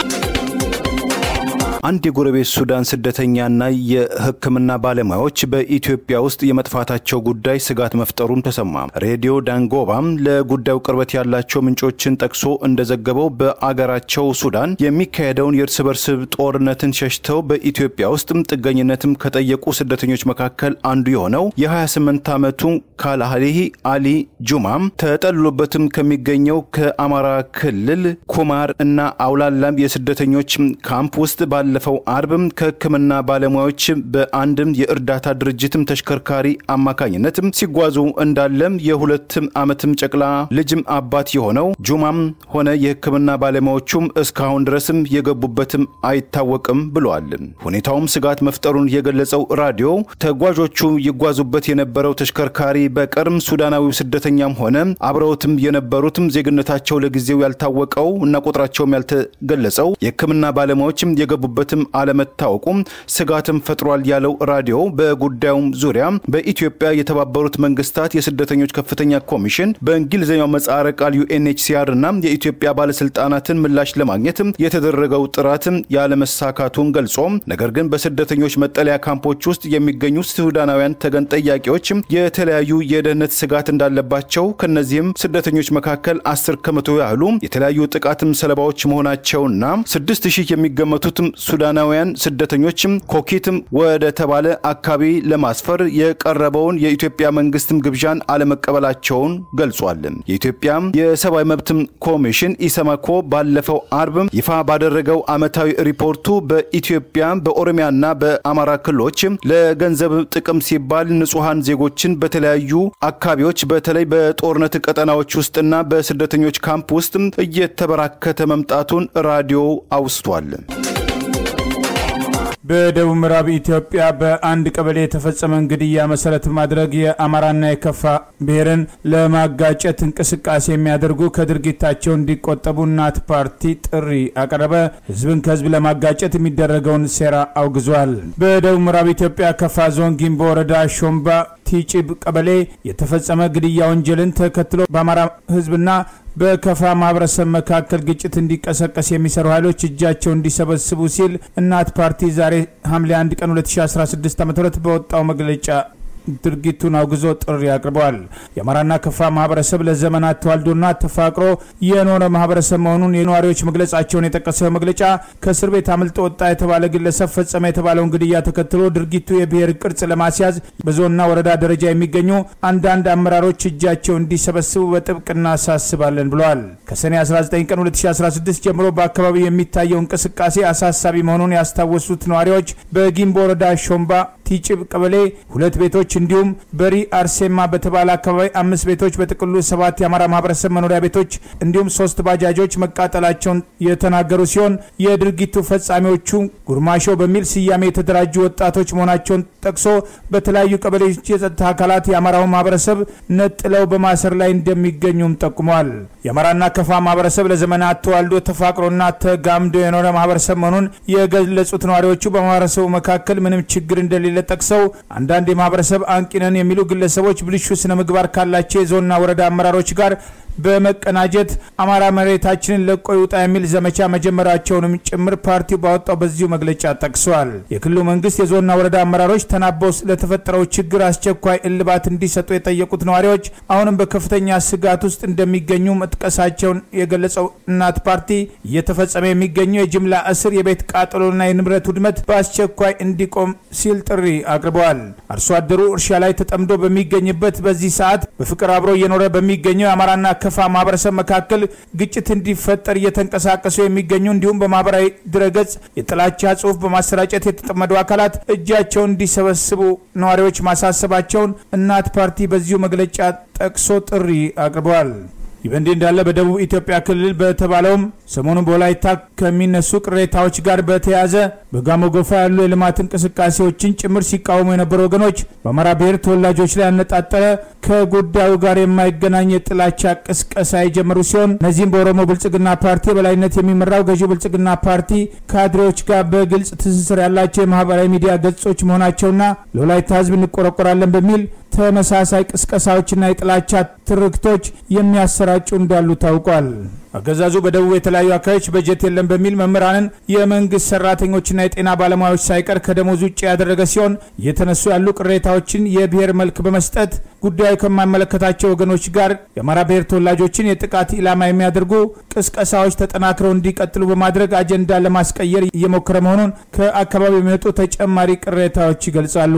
[SPEAKER 2] አንድ የጎረቤት ሱዳን ስደተኛና የሕክምና ባለሙያዎች በኢትዮጵያ ውስጥ የመጥፋታቸው ጉዳይ ስጋት መፍጠሩም ተሰማ። ሬዲዮ ዳንጎባም ለጉዳዩ ቅርበት ያላቸው ምንጮችን ጠቅሶ እንደዘገበው በአገራቸው ሱዳን የሚካሄደውን የእርስ በርስ ጦርነትን ሸሽተው በኢትዮጵያ ውስጥም ጥገኝነትም ከጠየቁ ስደተኞች መካከል አንዱ የሆነው የ28 ዓመቱ ካልአሊሂ አሊ ጁማም ተጠልሎበትም ከሚገኘው ከአማራ ክልል ኩማር እና አውላላም የስደተኞች ካምፕ ውስጥ ባለፈው አርብም ከህክምና ባለሙያዎች በአንድም የእርዳታ ድርጅትም ተሽከርካሪ አማካኝነትም ሲጓዙ እንዳለም የሁለትም ዓመትም ጨቅላ ልጅም አባት የሆነው ጁማም ሆነ የህክምና ባለሙያዎቹም እስካሁን ድረስም የገቡበትም አይታወቅም ብለዋል። ሁኔታውም ስጋት መፍጠሩን የገለጸው ራዲዮ ተጓዦቹ ይጓዙበት የነበረው ተሽከርካሪ በቀርም ሱዳናዊው ስደተኛም ሆነ አብረውትም የነበሩትም ዜግነታቸው ለጊዜው ያልታወቀው እና ቁጥራቸውም ያልተገለጸው የህክምና ባለሙያዎችም የገቡበትም አለመታወቁም ስጋትም ፈጥሯል ያለው ራዲዮ በጉዳዩም ዙሪያ በኢትዮጵያ የተባበሩት መንግስታት የስደተኞች ከፍተኛ ኮሚሽን በእንግሊዝኛው ምህጻረ ቃል ዩኤንኤችሲአር እና የኢትዮጵያ ባለስልጣናትን ምላሽ ለማግኘት የተደረገው ጥረትም ያለመሳካቱን ገልጾ ነገር ግን በስደተኞች መጠለያ ካምፖች ውስጥ የሚገኙ ሱዳናውያን ተገን ጠያቂዎች የተለያዩ የደህንነት ስጋት እንዳለባቸው ከነዚህም ስደተኞች መካከል አስር ከመቶ ያህሉ የተለያዩ ጥቃትም ሰለባዎች መሆናቸውና ስድስት ሺህ የሚገመቱትም ሱዳናውያን ስደተኞችም ኮኪትም ወደ ተባለ አካባቢ ለማስፈር የቀረበውን የኢትዮጵያ መንግስትም ግብዣን አለመቀበላቸውን ገልጿል። የኢትዮጵያ የሰብአዊ መብትም ኮሚሽን ኢሰመኮ ባለፈው አርብም ይፋ ባደረገው ዓመታዊ ሪፖርቱ በኢትዮጵያ በኦሮሚያና በአማራ ክልሎች ለገንዘብ ጥቅም ሲባል ንጹሐን ዜጎችን በተለያዩ አካባቢዎች በተለይ በጦርነት ቀጠናዎች ውስጥና በስደተኞች ካምፕ ውስጥ እየተበራከተ መምጣቱን ራዲዮ አውስቷል።
[SPEAKER 1] በደቡብ ምዕራብ ኢትዮጵያ በአንድ ቀበሌ የተፈጸመን ግድያ መሰረት ማድረግ የአማራና የከፋ ብሔርን ለማጋጨት እንቅስቃሴ የሚያደርጉ ከድርጊታቸው እንዲቆጠቡ እናት ፓርቲ ጥሪ አቀረበ። ህዝብን ከህዝብ ለማጋጨት የሚደረገውን ሴራ አውግዟል። በደቡብ ምዕራብ ኢትዮጵያ ከፋ ዞን ጊምቦ ወረዳ ሾምባ ቲጭብ ቀበሌ የተፈጸመ ግድያ ወንጀልን ተከትሎ በአማራ ህዝብና በከፋ ማህበረሰብ መካከል ግጭት እንዲቀሰቀስ የሚሰሩ ኃይሎች እጃቸው እንዲሰበስቡ ሲል እናት ፓርቲ ዛሬ ሐምሌ 1 ቀን 2016 ዓ ም በወጣው መግለጫ ድርጊቱን አውግዞ ጥሪ አቅርበዋል። የአማራና ከፋ ማህበረሰብ ለዘመናት ተዋልዶና ተፋቅሮ የኖረ ማህበረሰብ መሆኑን የነዋሪዎች መግለጻቸውን የጠቀሰው መግለጫ ከእስር ቤት አምልጦ ወጣ የተባለ ግለሰብ ፈጸመ የተባለውን ግድያ ተከትሎ ድርጊቱ የብሔር ቅርጽ ለማስያዝ በዞንና ወረዳ ደረጃ የሚገኙ አንዳንድ አመራሮች እጃቸው እንዲሰበስቡ በጥብቅ እናሳስባለን ብለዋል። ከሰኔ 19 ቀን 2016 ጀምሮ በአካባቢው የሚታየው እንቅስቃሴ አሳሳቢ መሆኑን ያስታወሱት ነዋሪዎች በጊምቦ ወረዳ ሾምባ ቲጭብ ቀበሌ ሁለት ቤቶች እንዲሁም በሪ አርሴማ በተባለ አካባቢ አምስት ቤቶች በጥቅሉ ሰባት የአማራ ማህበረሰብ መኖሪያ ቤቶች እንዲሁም ሶስት ባጃጆች መቃጠላቸውን የተናገሩ ሲሆን የድርጊቱ ፈጻሚዎቹ ጉርማሾ በሚል ስያሜ የተደራጁ ወጣቶች መሆናቸውን ጠቅሶ በተለያዩ ቀበሌዎች የጸጥታ አካላት የአማራውን ማህበረሰብ ነጥለው በማሰር ላይ እንደሚገኙም ጠቁመዋል። የአማራና ከፋ ማህበረሰብ ለዘመናት ተዋልዶ ተፋቅሮና ተጋምዶ የኖረ ማህበረሰብ መሆኑን የገለጹት ነዋሪዎቹ በማህበረሰቡ መካከል ምንም ችግር እንደሌለ ጠቅሰው አንዳንድ የማህበረሰብ አንቂነን የሚሉ ግለሰቦች ብልሹ ስነ ምግባር ካላቸው የዞንና ወረዳ አመራሮች ጋር በመቀናጀት አማራ መሬታችንን ለቆ ይውጣ የሚል ዘመቻ መጀመራቸውንም ጭምር ፓርቲው ባወጣው በዚሁ መግለጫ ጠቅሰዋል። የክልሉ መንግስት የዞንና ወረዳ አመራሮች ተናበው ለተፈጠረው ችግር አስቸኳይ እልባት እንዲሰጡ የጠየቁት ነዋሪዎች አሁንም በከፍተኛ ስጋት ውስጥ እንደሚገኙ መጥቀሳቸውን የገለጸው እናት ፓርቲ እየተፈጸመ የሚገኘው የጅምላ እስር፣ የቤት ቃጠሎና የንብረት ውድመት በአስቸኳይ እንዲቆም ሲል ጥሪ አቅርበዋል። አርሶ አደሩ እርሻ ላይ ተጠምዶ በሚገኝበት በዚህ ሰዓት በፍቅር አብሮ እየኖረ በሚገኘው የአማራና ከፋ ማህበረሰብ መካከል ግጭት እንዲፈጠር እየተንቀሳቀሱ የሚገኙ እንዲሁም በማህበራዊ ድረገጽ የጥላቻ ጽሑፍ በማሰራጨት የተጠመዱ አካላት እጃቸውን እንዲሰበስቡ ነዋሪዎች ማሳሰባቸውን እናት ፓርቲ በዚሁ መግለጫ ጠቅሶ ጥሪ አቅርበዋል። ይህ በእንዲህ እንዳለ በደቡብ ኢትዮጵያ ክልል በተባለውም ሰሞኑን በወላይታ ከሚነሱ ቅሬታዎች ጋር በተያያዘ በጋሞ ጎፋ ያሉ የልማት እንቅስቃሴዎችን ጭምር ሲቃወሙ የነበሩ ወገኖች በአማራ ብሔር ተወላጆች ላይ ያነጣጠረ ከጉዳዩ ጋር የማይገናኝ የጥላቻ ቅስቀሳ የጀመሩ ሲሆን እነዚህም በኦሮሞ ብልጽግና ፓርቲ የበላይነት የሚመራው ገዢው ብልጽግና ፓርቲ ካድሬዎች ጋር በግልጽ ትስስር ያላቸው የማህበራዊ ሚዲያ ገጾች መሆናቸውና ለወላይታ ሕዝብ እንቆረቆራለን በሚል ተመሳሳይ ቅስቀሳዎችና የጥላቻ ትርክቶች የሚያሰራጩ እንዳሉ ታውቋል። አገዛዙ በደቡብ የተለያዩ አካባቢዎች በጀት የለም በሚል መምህራንን፣ የመንግስት ሰራተኞችና የጤና ባለሙያዎች ሳይቀር ከደሞዝ ውጭ ያደረገ ሲሆን እየተነሱ ያሉ ቅሬታዎችን የብሔር መልክ በመስጠት ጉዳዩ ከማይመለከታቸው ወገኖች ጋር የአማራ ብሔር ተወላጆችን የጥቃት ኢላማ የሚያደርጉ ቅስቀሳዎች ተጠናክረው እንዲቀጥሉ በማድረግ አጀንዳ ለማስቀየር እየሞከረ መሆኑን ከአካባቢው የሚመጡ ተጨማሪ ቅሬታዎች ይገልጻሉ።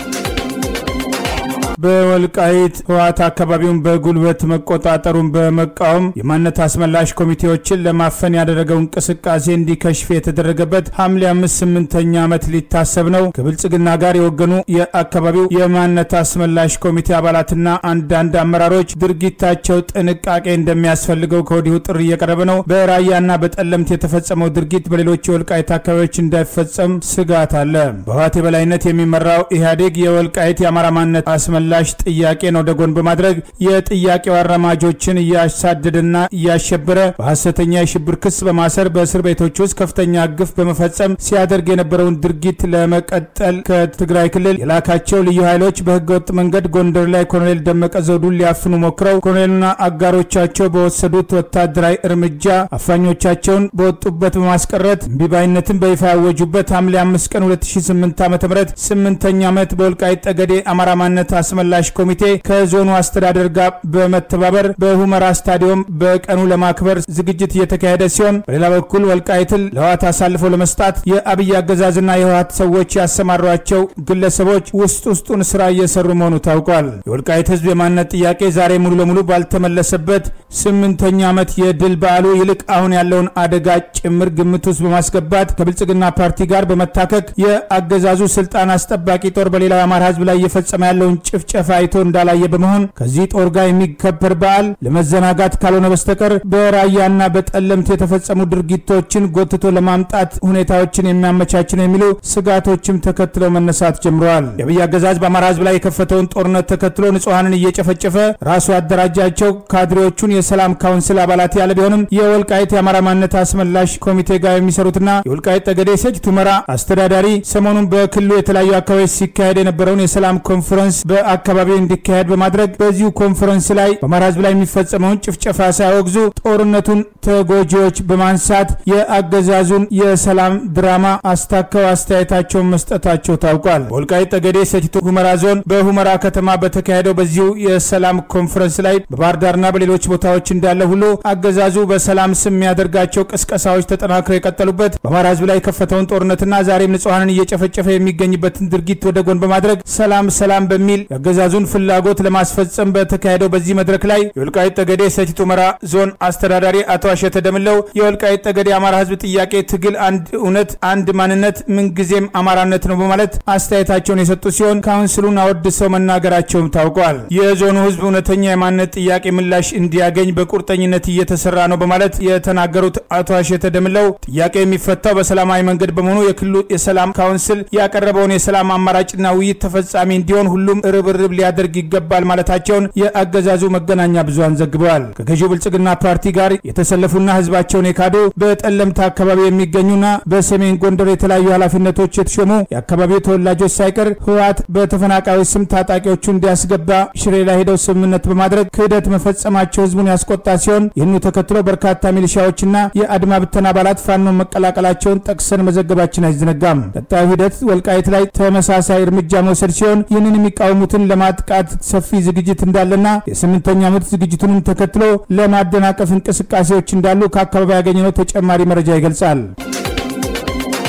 [SPEAKER 1] በወልቃይት ህወሓት አካባቢውን በጉልበት መቆጣጠሩን በመቃወም የማንነት አስመላሽ ኮሚቴዎችን ለማፈን ያደረገው እንቅስቃሴ እንዲከሽፍ የተደረገበት ሐምሌ አምስት ስምንተኛ ዓመት ሊታሰብ ነው። ከብልጽግና ጋር የወገኑ የአካባቢው የማንነት አስመላሽ ኮሚቴ አባላትና አንዳንድ አመራሮች ድርጊታቸው ጥንቃቄ እንደሚያስፈልገው ከወዲሁ ጥሪ እየቀረበ ነው። በራያና በጠለምት የተፈጸመው ድርጊት በሌሎች የወልቃይት አካባቢዎች እንዳይፈጸም ስጋት አለ። በህወሓት የበላይነት የሚመራው ኢህአዴግ የወልቃይት የአማራ ማንነት አስመላ ምላሽ ጥያቄን ወደ ጎን በማድረግ የጥያቄው አራማጆችን እያሳደደና እያሸበረ በሐሰተኛ የሽብር ክስ በማሰር በእስር ቤቶች ውስጥ ከፍተኛ ግፍ በመፈጸም ሲያደርግ የነበረውን ድርጊት ለመቀጠል ከትግራይ ክልል የላካቸው ልዩ ኃይሎች በህገወጥ መንገድ ጎንደር ላይ ኮሎኔል ደመቀ ዘውዱን ሊያፍኑ ሞክረው ኮሎኔልና አጋሮቻቸው በወሰዱት ወታደራዊ እርምጃ አፋኞቻቸውን በወጡበት በማስቀረት እምቢባይነትን በይፋ ያወጁበት ሐምሌ 5 ቀን 2008 ዓ ም ስምንተኛ ዓመት በወልቃይት ጠገዴ አማራ ማንነት አስመላሽ ኮሚቴ ከዞኑ አስተዳደር ጋር በመተባበር በሁመራ ስታዲየም በቀኑ ለማክበር ዝግጅት እየተካሄደ ሲሆን በሌላ በኩል ወልቃይትን ለህወሓት አሳልፈው ለመስጣት የአብይ አገዛዝና የህወሓት ሰዎች ያሰማሯቸው ግለሰቦች ውስጥ ውስጡን ስራ እየሰሩ መሆኑ ታውቋል። የወልቃይት ህዝብ የማንነት ጥያቄ ዛሬ ሙሉ ለሙሉ ባልተመለሰበት ስምንተኛ ዓመት የድል በዓሉ ይልቅ አሁን ያለውን አደጋ ጭምር ግምት ውስጥ በማስገባት ከብልጽግና ፓርቲ ጋር በመታከክ የአገዛዙ ስልጣን አስጠባቂ ጦር በሌላው የአማራ ህዝብ ላይ እየፈጸመ ያለውን ጭፍጨፋ አይቶ እንዳላየ በመሆን ከዚህ ጦር ጋር የሚከበር በዓል ለመዘናጋት ካልሆነ በስተቀር በራያና በጠለምት የተፈጸሙ ድርጊቶችን ጎትቶ ለማምጣት ሁኔታዎችን የሚያመቻች ነው የሚሉ ስጋቶችም ተከትለው መነሳት ጀምረዋል። የአብይ አገዛዝ በአማራ ህዝብ ላይ የከፈተውን ጦርነት ተከትሎ ንጹሐንን እየጨፈጨፈ ራሱ ያደራጃቸው ካድሬዎቹን የሰላም ካውንስል አባላት ያለ ቢሆንም የወልቃይት የአማራ ማንነት አስመላሽ ኮሚቴ ጋር የሚሰሩትና የወልቃይት ጠገዴ ሰቲት ሁመራ አስተዳዳሪ ሰሞኑን በክልሉ የተለያዩ አካባቢዎች ሲካሄድ የነበረውን የሰላም ኮንፈረንስ በአካባቢው እንዲካሄድ በማድረግ በዚሁ ኮንፈረንስ ላይ በአማራ ህዝብ ላይ የሚፈጸመውን ጭፍጨፋ ሳያወግዙ ጦርነቱን ተጎጂዎች በማንሳት የአገዛዙን የሰላም ድራማ አስታከው አስተያየታቸውን መስጠታቸው ታውቋል። በወልቃይት ጠገዴ ሰቲት ሁመራ ዞን በሁመራ ከተማ በተካሄደው በዚሁ የሰላም ኮንፈረንስ ላይ በባህር ዳርና በሌሎች ቦታዎች እንዳለ ሁሉ አገዛዙ በሰላም ስም የሚያደርጋቸው ቅስቀሳዎች ተጠናክረው የቀጠሉበት በአማራ ህዝብ ላይ የከፈተውን ጦርነትና ዛሬም ንጹሐንን እየጨፈጨፈ የሚገኝበትን ድርጊት ወደ ጎን በማድረግ ሰላም ሰላም በሚል የአገዛዙን ፍላጎት ለማስፈጸም በተካሄደው በዚህ መድረክ ላይ የወልቃይት ጠገዴ ሰቲት ሁመራ ዞን አስተዳዳሪ አቶ አሸተ ደምለው የወልቃይት ጠገዴ የአማራ ህዝብ ጥያቄ ትግል አንድ እውነት፣ አንድ ማንነት፣ ምንጊዜም አማራነት ነው በማለት አስተያየታቸውን የሰጡ ሲሆን ካውንስሉን አወድሰው መናገራቸውም ታውቋል። የዞኑ ህዝብ እውነተኛ የማንነት ጥያቄ ምላሽ እንዲያገኝ በቁርጠኝነት እየተሰራ ነው በማለት የተናገሩት አቶ አሸተ ደምለው ጥያቄው የሚፈታው በሰላማዊ መንገድ በመሆኑ የክልሉ የሰላም ካውንስል ያቀረበውን የሰላም አማራጭና ውይይት ተፈጻሚ እንዲሆን ሁሉም ርብርብ ሊያደርግ ይገባል ማለታቸውን የአገዛዙ መገናኛ ብዙሃን ዘግበዋል። ከገዢው ብልጽግና ፓርቲ ጋር የተሰለፉና ህዝባቸውን የካዱ በጠለምት አካባቢ የሚገኙና በሰሜን ጎንደር የተለያዩ ኃላፊነቶች የተሾሙ የአካባቢው ተወላጆች ሳይቀር ህወሓት በተፈናቃዮች ስም ታጣቂዎቹ እንዲያስገባ ሽሬ ላይ ሄደው ስምምነት በማድረግ ክህደት መፈጸማቸው ህዝቡን ያስቆጣ ሲሆን ይህኑ ተከትሎ በርካታ ሚሊሻዎችና የአድማ ብተና አባላት ፋኖን መቀላቀላቸውን ጠቅሰን መዘገባችን አይዘነጋም። ቀጣዩ ሂደት ወልቃይት ላይ ተመሳሳይ እርምጃ መውሰድ ሲሆን ይህንን የሚቃወሙትን ለማጥቃት ሰፊ ዝግጅት እንዳለና የስምንተኛ ዓመት ዝግጅቱንም ተከትሎ ለማደናቀፍ እንቅስቃሴዎች እንዳሉ ከአካባቢ ያገኘነው ተጨማሪ መረጃ ይገልጻል።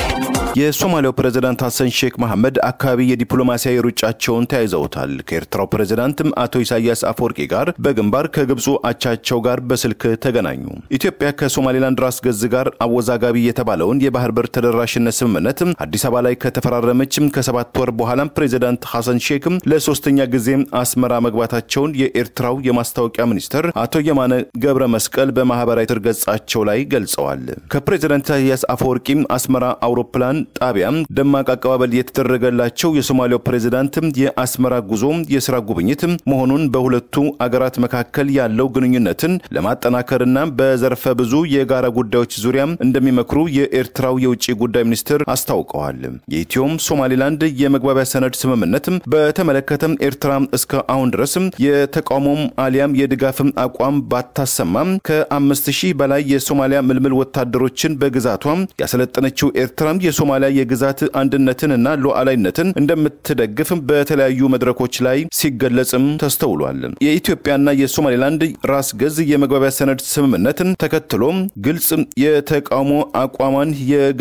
[SPEAKER 2] የሶማሊያው ፕሬዝዳንት ሐሰን ሼክ መሐመድ አካባቢ የዲፕሎማሲያዊ ሩጫቸውን ተያይዘውታል። ከኤርትራው ፕሬዝዳንትም አቶ ኢሳያስ አፈወርቂ ጋር በግንባር ከግብፁ አቻቸው ጋር በስልክ ተገናኙ። ኢትዮጵያ ከሶማሌላንድ ራስ ገዝ ጋር አወዛጋቢ የተባለውን የባህር በር ተደራሽነት ስምምነት አዲስ አበባ ላይ ከተፈራረመችም ከሰባት ወር በኋላ ፕሬዝዳንት ሐሰን ሼክም ለሶስተኛ ጊዜ አስመራ መግባታቸውን የኤርትራው የማስታወቂያ ሚኒስትር አቶ የማነ ገብረ መስቀል በማህበራዊ ትር ገጻቸው ላይ ገልጸዋል። ከፕሬዝዳንት ኢሳያስ አፈወርቂም አስመራ አውሮፕላን ጣቢያ ደማቅ አቀባበል የተደረገላቸው የሶማሊያው ፕሬዝዳንት የአስመራ ጉዞ የስራ ጉብኝት መሆኑን በሁለቱ አገራት መካከል ያለው ግንኙነትን ለማጠናከርና በዘርፈ ብዙ የጋራ ጉዳዮች ዙሪያ እንደሚመክሩ የኤርትራው የውጭ ጉዳይ ሚኒስትር አስታውቀዋል። የኢትዮም ሶማሌላንድ የመግባቢያ ሰነድ ስምምነት በተመለከተም ኤርትራ እስከ አሁን ድረስ የተቃውሞም አሊያም የድጋፍም አቋም ባታሰማም ከአምስት ሺህ በላይ የሶማሊያ ምልምል ወታደሮችን በግዛቷ ያሰለጠነችው ኤርትራ የሶማሊያ የግዛት አንድነትንና ሉዓላዊነትን እንደምትደግፍ በተለያዩ መድረኮች ላይ ሲገለጽም ተስተውሏል። የኢትዮጵያና የሶማሌላንድ ራስ ገዝ የመግባቢያ ሰነድ ስምምነትን ተከትሎ ግልጽ የተቃውሞ አቋሟን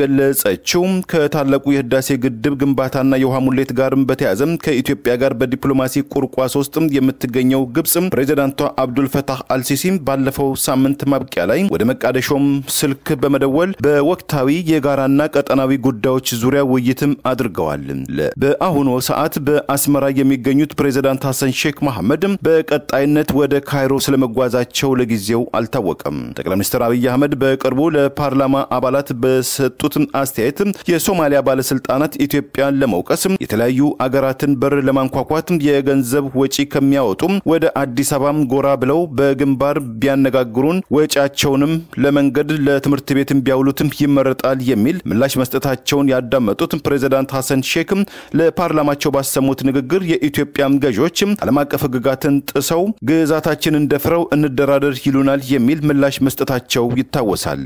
[SPEAKER 2] የገለጸችው ከታላቁ የህዳሴ ግድብ ግንባታና የውሃ ሙሌት ጋርም በተያያዘ ከኢትዮጵያ ጋር በዲፕሎማሲ ቁርቋስ ውስጥ የምትገኘው ግብጽ ፕሬዚዳንቷ አብዱልፈታህ አልሲሲ ባለፈው ሳምንት ማብቂያ ላይ ወደ መቃደሾም ስልክ በመደወል በወቅታዊ የጋራና ቀጠናዊ ጉዳዮች ዙሪያ ውይይትም አድርገዋል። በአሁኑ ሰዓት በአስመራ የሚገኙት ፕሬዚዳንት ሐሰን ሼክ መሐመድ በቀጣይነት ወደ ካይሮ ስለመጓዛቸው ለጊዜው አልታወቀም። ጠቅላይ ሚኒስትር አብይ አህመድ በቅርቡ ለፓርላማ አባላት በሰጡት አስተያየት የሶማሊያ ባለስልጣናት ኢትዮጵያን ለመውቀስ የተለያዩ አገራትን በር ለማንኳኳት የገንዘብ ወጪ ከሚያወጡ ወደ አዲስ አበባም ጎራ ብለው በግንባር ቢያነጋግሩን ወጪያቸውንም ለመንገድ ለትምህርት ቤትም ቢያውሉትም ይመረጣል የሚል ምላሽ መስጠታቸውን ያዳመጡት ፕሬዚዳንት ሐሰን ሼክም ለፓርላማቸው ባሰሙት ንግግር የኢትዮጵያም ገዢዎች ዓለም አቀፍ ሕግጋትን ጥሰው ግዛታችንን ደፍረው እንደራደር ይሉናል የሚል ምላሽ መስጠታቸው ይታወሳል።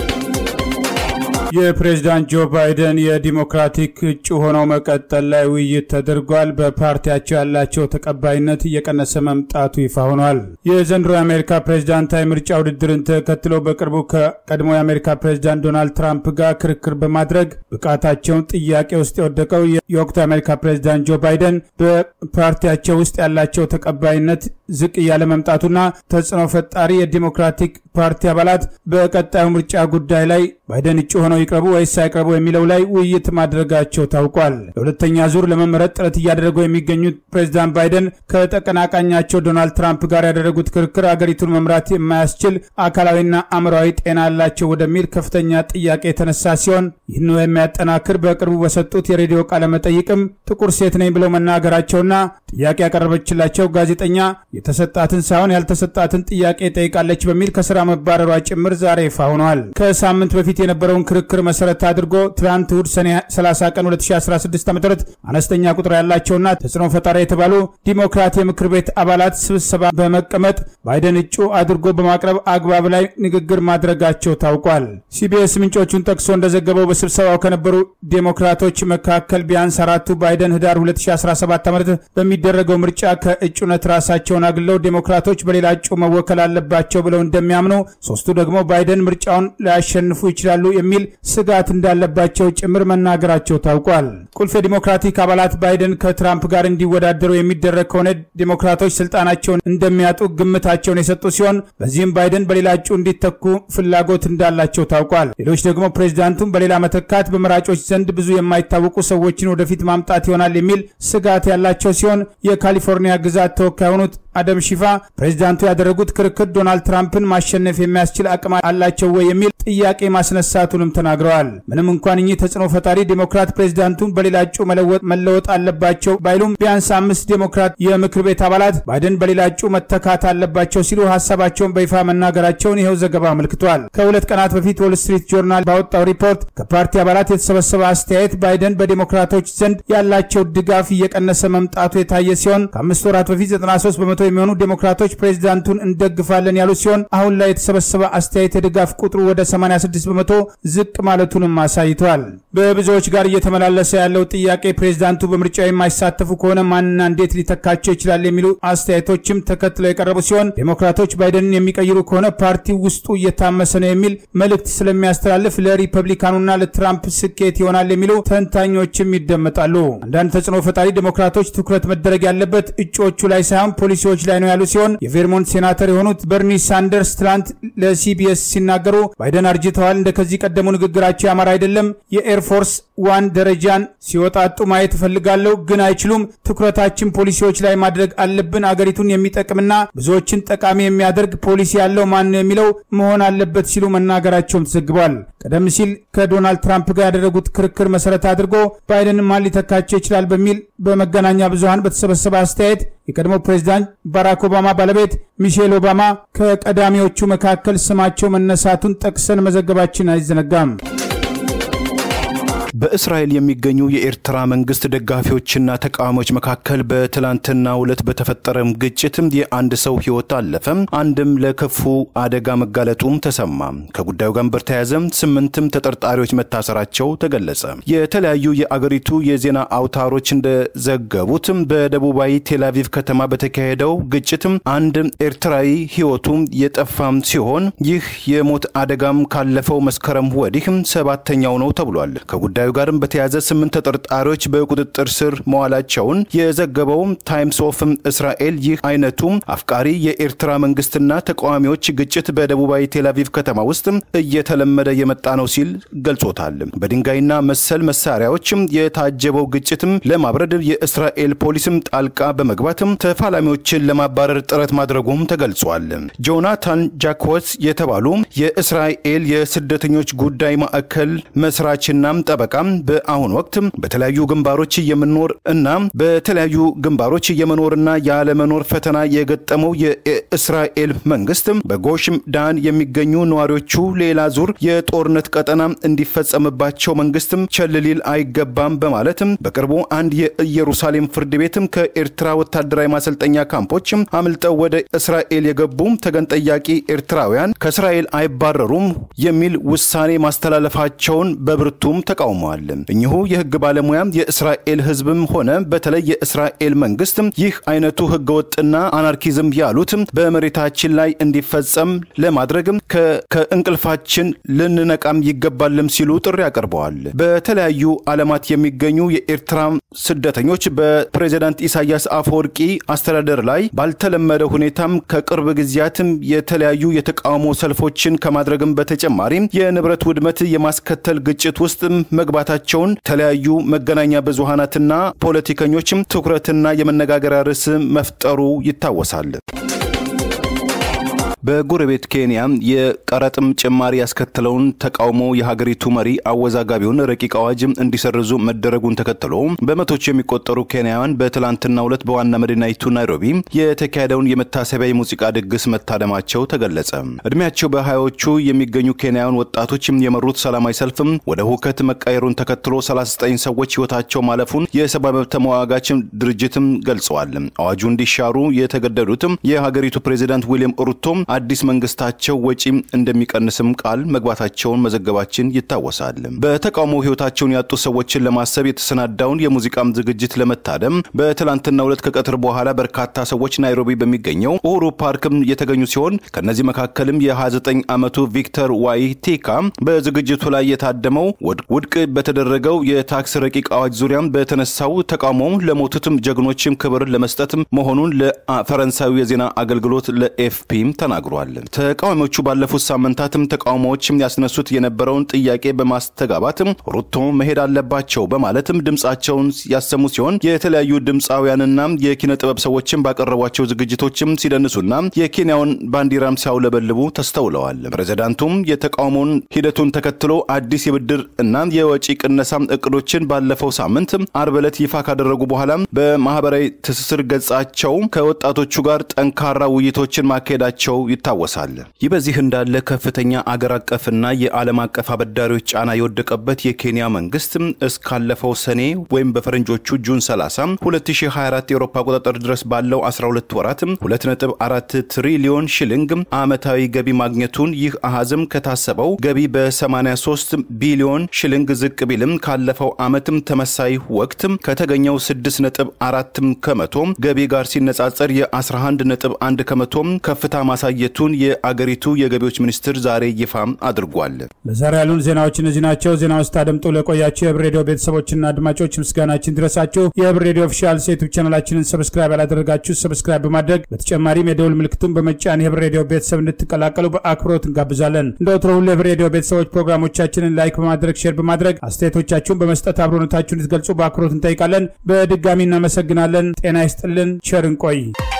[SPEAKER 1] የፕሬዝዳንት ጆ ባይደን የዲሞክራቲክ እጩ ሆነው መቀጠል ላይ ውይይት ተደርጓል። በፓርቲያቸው ያላቸው ተቀባይነት እየቀነሰ መምጣቱ ይፋ ሆኗል። የዘንድሮ የአሜሪካ ፕሬዝዳንታዊ ምርጫ ውድድርን ተከትሎ በቅርቡ ከቀድሞ የአሜሪካ ፕሬዝዳንት ዶናልድ ትራምፕ ጋር ክርክር በማድረግ ብቃታቸውን ጥያቄ ውስጥ የወደቀው የወቅቱ የአሜሪካ ፕሬዝዳንት ጆ ባይደን በፓርቲያቸው ውስጥ ያላቸው ተቀባይነት ዝቅ እያለ መምጣቱና ተጽዕኖ ፈጣሪ የዲሞክራቲክ ፓርቲ አባላት በቀጣዩ ምርጫ ጉዳይ ላይ ባይደን እጩ ሆነው ይቅረቡ ወይስ አይቅረቡ የሚለው ላይ ውይይት ማድረጋቸው ታውቋል። ለሁለተኛ ዙር ለመመረጥ ጥረት እያደረጉ የሚገኙት ፕሬዚዳንት ባይደን ከተቀናቃኛቸው ዶናልድ ትራምፕ ጋር ያደረጉት ክርክር አገሪቱን መምራት የማያስችል አካላዊና አእምሯዊ ጤና አላቸው ወደሚል ከፍተኛ ጥያቄ የተነሳ ሲሆን ይህን የሚያጠናክር በቅርቡ በሰጡት የሬዲዮ ቃለ መጠይቅም ጥቁር ሴት ነኝ ብለው መናገራቸውና ጥያቄ ያቀረበችላቸው ጋዜጠኛ የተሰጣትን ሳይሆን ያልተሰጣትን ጥያቄ ጠይቃለች በሚል ከስራ መባረሯ ጭምር ዛሬ ይፋ ሆኗል። ከሳምንት በፊት የነበረውን ክርክር መሰረት አድርጎ ትናንት እሁድ ሰኔ 30 ቀን 2016 ዓ ም አነስተኛ ቁጥር ያላቸውና ተጽዕኖ ፈጣሪ የተባሉ ዲሞክራት የምክር ቤት አባላት ስብሰባ በመቀመጥ ባይደን እጩ አድርጎ በማቅረብ አግባብ ላይ ንግግር ማድረጋቸው ታውቋል። ሲቢኤስ ምንጮቹን ጠቅሶ እንደዘገበው በስብሰባው ከነበሩ ዴሞክራቶች መካከል ቢያንስ አራቱ ባይደን ህዳር 2017 ዓ ም በሚደረገው ምርጫ ከእጩነት ራሳቸውን አግለው ዴሞክራቶች በሌላ እጩ መወከል አለባቸው ብለው እንደሚያምኑ፣ ሶስቱ ደግሞ ባይደን ምርጫውን ሊያሸንፉ ይችላሉ የሚል ስጋት እንዳለባቸው ጭምር መናገራቸው ታውቋል። ቁልፍ የዲሞክራቲክ አባላት ባይደን ከትራምፕ ጋር እንዲወዳደሩ የሚደረግ ከሆነ ዴሞክራቶች ስልጣናቸውን እንደሚያጡ ግምታቸውን የሰጡ ሲሆን በዚህም ባይደን በሌላ እጩ እንዲተኩ ፍላጎት እንዳላቸው ታውቋል። ሌሎች ደግሞ ፕሬዚዳንቱን በሌላ መተካት በመራጮች ዘንድ ብዙ የማይታወቁ ሰዎችን ወደፊት ማምጣት ይሆናል የሚል ስጋት ያላቸው ሲሆን የካሊፎርኒያ ግዛት ተወካይ የሆኑት አደም ሺፋ ፕሬዚዳንቱ ያደረጉት ክርክር ዶናልድ ትራምፕን ማሸነፍ የሚያስችል አቅም አላቸው ወይ የሚል ጥያቄ ማስነሳቱንም ተናግረዋል። ምንም እንኳን እኚህ ተጽዕኖ ፈጣሪ ዴሞክራት ፕሬዚዳንቱን በሌላ እጩ መለወጥ አለባቸው ባይሉም ቢያንስ አምስት ዴሞክራት የምክር ቤት አባላት ባይደን በሌላ እጩ መተካት አለባቸው ሲሉ ሀሳባቸውን በይፋ መናገራቸውን ይኸው ዘገባ አመልክቷል። ከሁለት ቀናት በፊት ዎል ስትሪት ጆርናል ባወጣው ሪፖርት ከፓርቲ አባላት የተሰበሰበ አስተያየት ባይደን በዴሞክራቶች ዘንድ ያላቸው ድጋፍ እየቀነሰ መምጣቱ የታየ ሲሆን ከአምስት ወራት በፊት 93 በመቶ የሚሆኑ ዴሞክራቶች ፕሬዚዳንቱን እንደግፋለን ያሉ ሲሆን አሁን ላይ የተሰበሰበ አስተያየት የድጋፍ ቁጥሩ ወደ 86 በመቶ ዝቅ ማለቱንም አሳይቷል። በብዙዎች ጋር እየተመላለሰ ያለው ጥያቄ ፕሬዚዳንቱ በምርጫው የማይሳተፉ ከሆነ ማንና እንዴት ሊተካቸው ይችላል የሚሉ አስተያየቶችም ተከትለው የቀረቡ ሲሆን ዴሞክራቶች ባይደንን የሚቀይሩ ከሆነ ፓርቲው ውስጡ እየታመሰ ነው የሚል መልእክት ስለሚያስተላልፍ ለሪፐብሊካኑና ለትራምፕ ስኬት ይሆናል የሚሉ ተንታኞችም ይደመጣሉ። አንዳንድ ተጽዕኖ ፈጣሪ ዴሞክራቶች ትኩረት መደረግ ያለበት እጩዎቹ ላይ ሳይሆን ፖሊሲዎች ላይ ነው ያሉ ሲሆን የቬርሞንት ሴናተር የሆኑት በርኒ ሳንደርስ ትላንት ለሲቢኤስ ሲናገሩ ባይደን አርጅተዋል፣ እንደ ከዚህ ቀደሙ ንግግራቸው ያማረ አይደለም፣ የኤርፎርስ ዋን ደረጃን ሲወጣጡ ማየት እፈልጋለሁ፣ ግን አይችሉም። ትኩረታችን ፖሊሲዎች ላይ ማድረግ አለብን። አገሪቱን የሚጠቅምና ብዙዎችን ጠቃሚ የሚያደርግ ፖሊሲ ያለው ማን ነው የሚለው መሆን አለበት ሲሉ መናገራቸውም ተዘግቧል። ቀደም ሲል ከዶናልድ ትራምፕ ጋር ያደረጉት ክርክር መሰረት አድርጎ ባይደን ማን ሊተካቸው ይችላል በሚል በመገናኛ ብዙሃን በተሰበሰበ አስተያየት የቀድሞ ፕሬዚዳንት ባራክ ኦባማ ባለቤት ሚሼል ኦባማ ከቀዳሚዎቹ መካከል ስማቸው መነሳቱን ጠቅሰን መዘገባችን አይዘነጋም።
[SPEAKER 2] በእስራኤል የሚገኙ የኤርትራ መንግስት ደጋፊዎችና ተቃዋሚዎች መካከል በትላንትናው ዕለት በተፈጠረም ግጭትም የአንድ ሰው ህይወት አለፈ፣ አንድም ለከፉ አደጋ መጋለጡም ተሰማ። ከጉዳዩ ጋር በተያያዘም ስምንትም ተጠርጣሪዎች መታሰራቸው ተገለጸ። የተለያዩ የአገሪቱ የዜና አውታሮች እንደዘገቡትም በደቡባዊ ቴልአቪቭ ከተማ በተካሄደው ግጭትም አንድ ኤርትራዊ ህይወቱ የጠፋም ሲሆን ይህ የሞት አደጋም ካለፈው መስከረም ወዲህም ሰባተኛው ነው ተብሏል። ከጉዳዩ ጋርም በተያያዘ ስምንት ተጠርጣሪዎች በቁጥጥር ስር መዋላቸውን የዘገበው ታይምስ ኦፍ እስራኤል ይህ አይነቱ አፍቃሪ የኤርትራ መንግስትና ተቃዋሚዎች ግጭት በደቡባዊ ቴልአቪቭ ከተማ ውስጥ እየተለመደ የመጣ ነው ሲል ገልጾታል። በድንጋይና መሰል መሳሪያዎችም የታጀበው ግጭትም ለማብረድ የእስራኤል ፖሊስም ጣልቃ በመግባትም ተፋላሚዎችን ለማባረር ጥረት ማድረጉም ተገልጿል። ጆናታን ጃክወስ የተባሉ የእስራኤል የስደተኞች ጉዳይ ማዕከል መስራችና ጠበቃ በአሁኑ ወቅት በተለያዩ ግንባሮች የመኖር እና በተለያዩ ግንባሮች የመኖርና ያለመኖር ፈተና የገጠመው የእስራኤል መንግስት በጎሽ ዳን የሚገኙ ነዋሪዎቹ ሌላ ዙር የጦርነት ቀጠና እንዲፈጸምባቸው መንግስትም ቸል ሊል አይገባም በማለትም በቅርቡ አንድ የኢየሩሳሌም ፍርድ ቤትም ከኤርትራ ወታደራዊ ማሰልጠኛ ካምፖች አምልጠው ወደ እስራኤል የገቡ ተገን ጠያቂ ኤርትራውያን ከእስራኤል አይባረሩም የሚል ውሳኔ ማስተላለፋቸውን በብርቱም ተቃውመዋል። እኚሁ የህግ ባለሙያም የእስራኤል ህዝብም ሆነ በተለይ የእስራኤል መንግስት ይህ አይነቱ ህገወጥና አናርኪዝም ያሉት በመሬታችን ላይ እንዲፈጸም ለማድረግ ከእንቅልፋችን ልንነቃም ይገባልም ሲሉ ጥሪ አቅርበዋል። በተለያዩ ዓለማት የሚገኙ የኤርትራ ስደተኞች በፕሬዚዳንት ኢሳያስ አፈወርቂ አስተዳደር ላይ ባልተለመደ ሁኔታም ከቅርብ ጊዜያትም የተለያዩ የተቃውሞ ሰልፎችን ከማድረግም በተጨማሪ የንብረት ውድመት የማስከተል ግጭት ውስጥ መግባታቸውን የተለያዩ መገናኛ ብዙሃናትና ፖለቲከኞችም ትኩረትና የመነጋገሪያ ርዕስ መፍጠሩ ይታወሳል። በጎረቤት ኬንያ የቀረጥም ጭማሪ ያስከተለውን ተቃውሞ የሀገሪቱ መሪ አወዛጋቢውን ረቂቅ አዋጅ እንዲሰርዙ መደረጉን ተከትሎ በመቶች የሚቆጠሩ ኬንያውያን በትላንትናው ዕለት በዋና መዲናይቱ ናይሮቢ የተካሄደውን የመታሰቢያ የሙዚቃ ድግስ መታደማቸው ተገለጸ። እድሜያቸው በሀያዎቹ የሚገኙ ኬንያውያን ወጣቶች የመሩት ሰላማዊ ሰልፍም ወደ ሁከት መቀየሩን ተከትሎ 39 ሰዎች ህይወታቸው ማለፉን የሰብአዊ መብት ተሟጋች ድርጅትም ገልጸዋል። አዋጁ እንዲሻሩ የተገደዱትም የሀገሪቱ ፕሬዚዳንት ዊልያም ሩቶም አዲስ መንግስታቸው ወጪ እንደሚቀንስም ቃል መግባታቸውን መዘገባችን ይታወሳል። በተቃውሞ ህይወታቸውን ያጡ ሰዎችን ለማሰብ የተሰናዳውን የሙዚቃም ዝግጅት ለመታደም በትላንትናው ዕለት ከቀትር በኋላ በርካታ ሰዎች ናይሮቢ በሚገኘው ኡሁሩ ፓርክም የተገኙ ሲሆን ከእነዚህ መካከልም የ29 ዓመቱ ቪክተር ዋይቲካ በዝግጅቱ ላይ የታደመው ውድቅ በተደረገው የታክስ ረቂቅ አዋጅ ዙሪያም በተነሳው ተቃውሞ ለሞቱትም ጀግኖችም ክብር ለመስጠት መሆኑን ለፈረንሳዊ የዜና አገልግሎት ለኤፍፒም ተናግሯል። ተቃዋሚዎቹ ባለፉት ሳምንታትም ተቃውሞዎችም ያስነሱት የነበረውን ጥያቄ በማስተጋባትም ሩቶ መሄድ አለባቸው በማለትም ድምፃቸውን ያሰሙ ሲሆን የተለያዩ ድምፃውያንና የኪነ ጥበብ ሰዎችም ባቀረቧቸው ዝግጅቶችም ሲደንሱና የኬንያውን ባንዲራም ሲያውለበልቡ ተስተውለዋል። ፕሬዚዳንቱም የተቃውሞውን ሂደቱን ተከትሎ አዲስ የብድር እና የወጪ ቅነሳ እቅዶችን ባለፈው ሳምንት አርብ ዕለት ይፋ ካደረጉ በኋላ በማህበራዊ ትስስር ገጻቸው ከወጣቶቹ ጋር ጠንካራ ውይይቶችን ማካሄዳቸው ይታወሳል። ይህ በዚህ እንዳለ ከፍተኛ አገር አቀፍና የዓለም አቀፍ አበዳሪዎች ጫና የወደቀበት የኬንያ መንግስት እስካለፈው ሰኔ ወይም በፈረንጆቹ ጁን 30 2024 የአውሮፓ አቆጣጠር ድረስ ባለው 12 ወራት 2.4 ትሪሊዮን ሽልንግ ዓመታዊ ገቢ ማግኘቱን ይህ አሃዝም ከታሰበው ገቢ በ83 ቢሊዮን ሽልንግ ዝቅ ቢልም ካለፈው ዓመትም ተመሳይ ወቅት ከተገኘው 6.4 ከመቶ ገቢ ጋር ሲነጻጸር የ11.1 ከመቶ ከፍታ ማሳየቱን የአገሪቱ የገቢዎች ሚኒስትር ዛሬ ይፋ አድርጓል።
[SPEAKER 1] ለዛሬ ያሉን ዜናዎች እነዚህ ናቸው። ዜና ውስጥ አደምጡ ለቆያቸው የህብር ሬዲዮ ቤተሰቦችና አድማጮች ምስጋናችን ድረሳችሁ። የህብር ሬዲዮ ኦፊሻል ዩቱብ ቻናላችንን ሰብስክራይብ ያላደረጋችሁ ሰብስክራይብ በማድረግ በተጨማሪም የደውል ምልክቱን በመጫን የህብር ሬዲዮ ቤተሰብ እንድትቀላቀሉ በአክብሮት እንጋብዛለን። እንደ ወትሮ ሁሉ የህብር ሬዲዮ ቤተሰቦች ፕሮግራሞቻችንን ላይክ በማድረግ ሼር በማድረግ አስተያየቶቻችሁን በመስጠት አብሮነታችሁን እንድትገልጹ በአክብሮት እንጠይቃለን። በድጋሚ እናመሰግናለን። ጤና ይስጥልን። ቸር እንቆይ።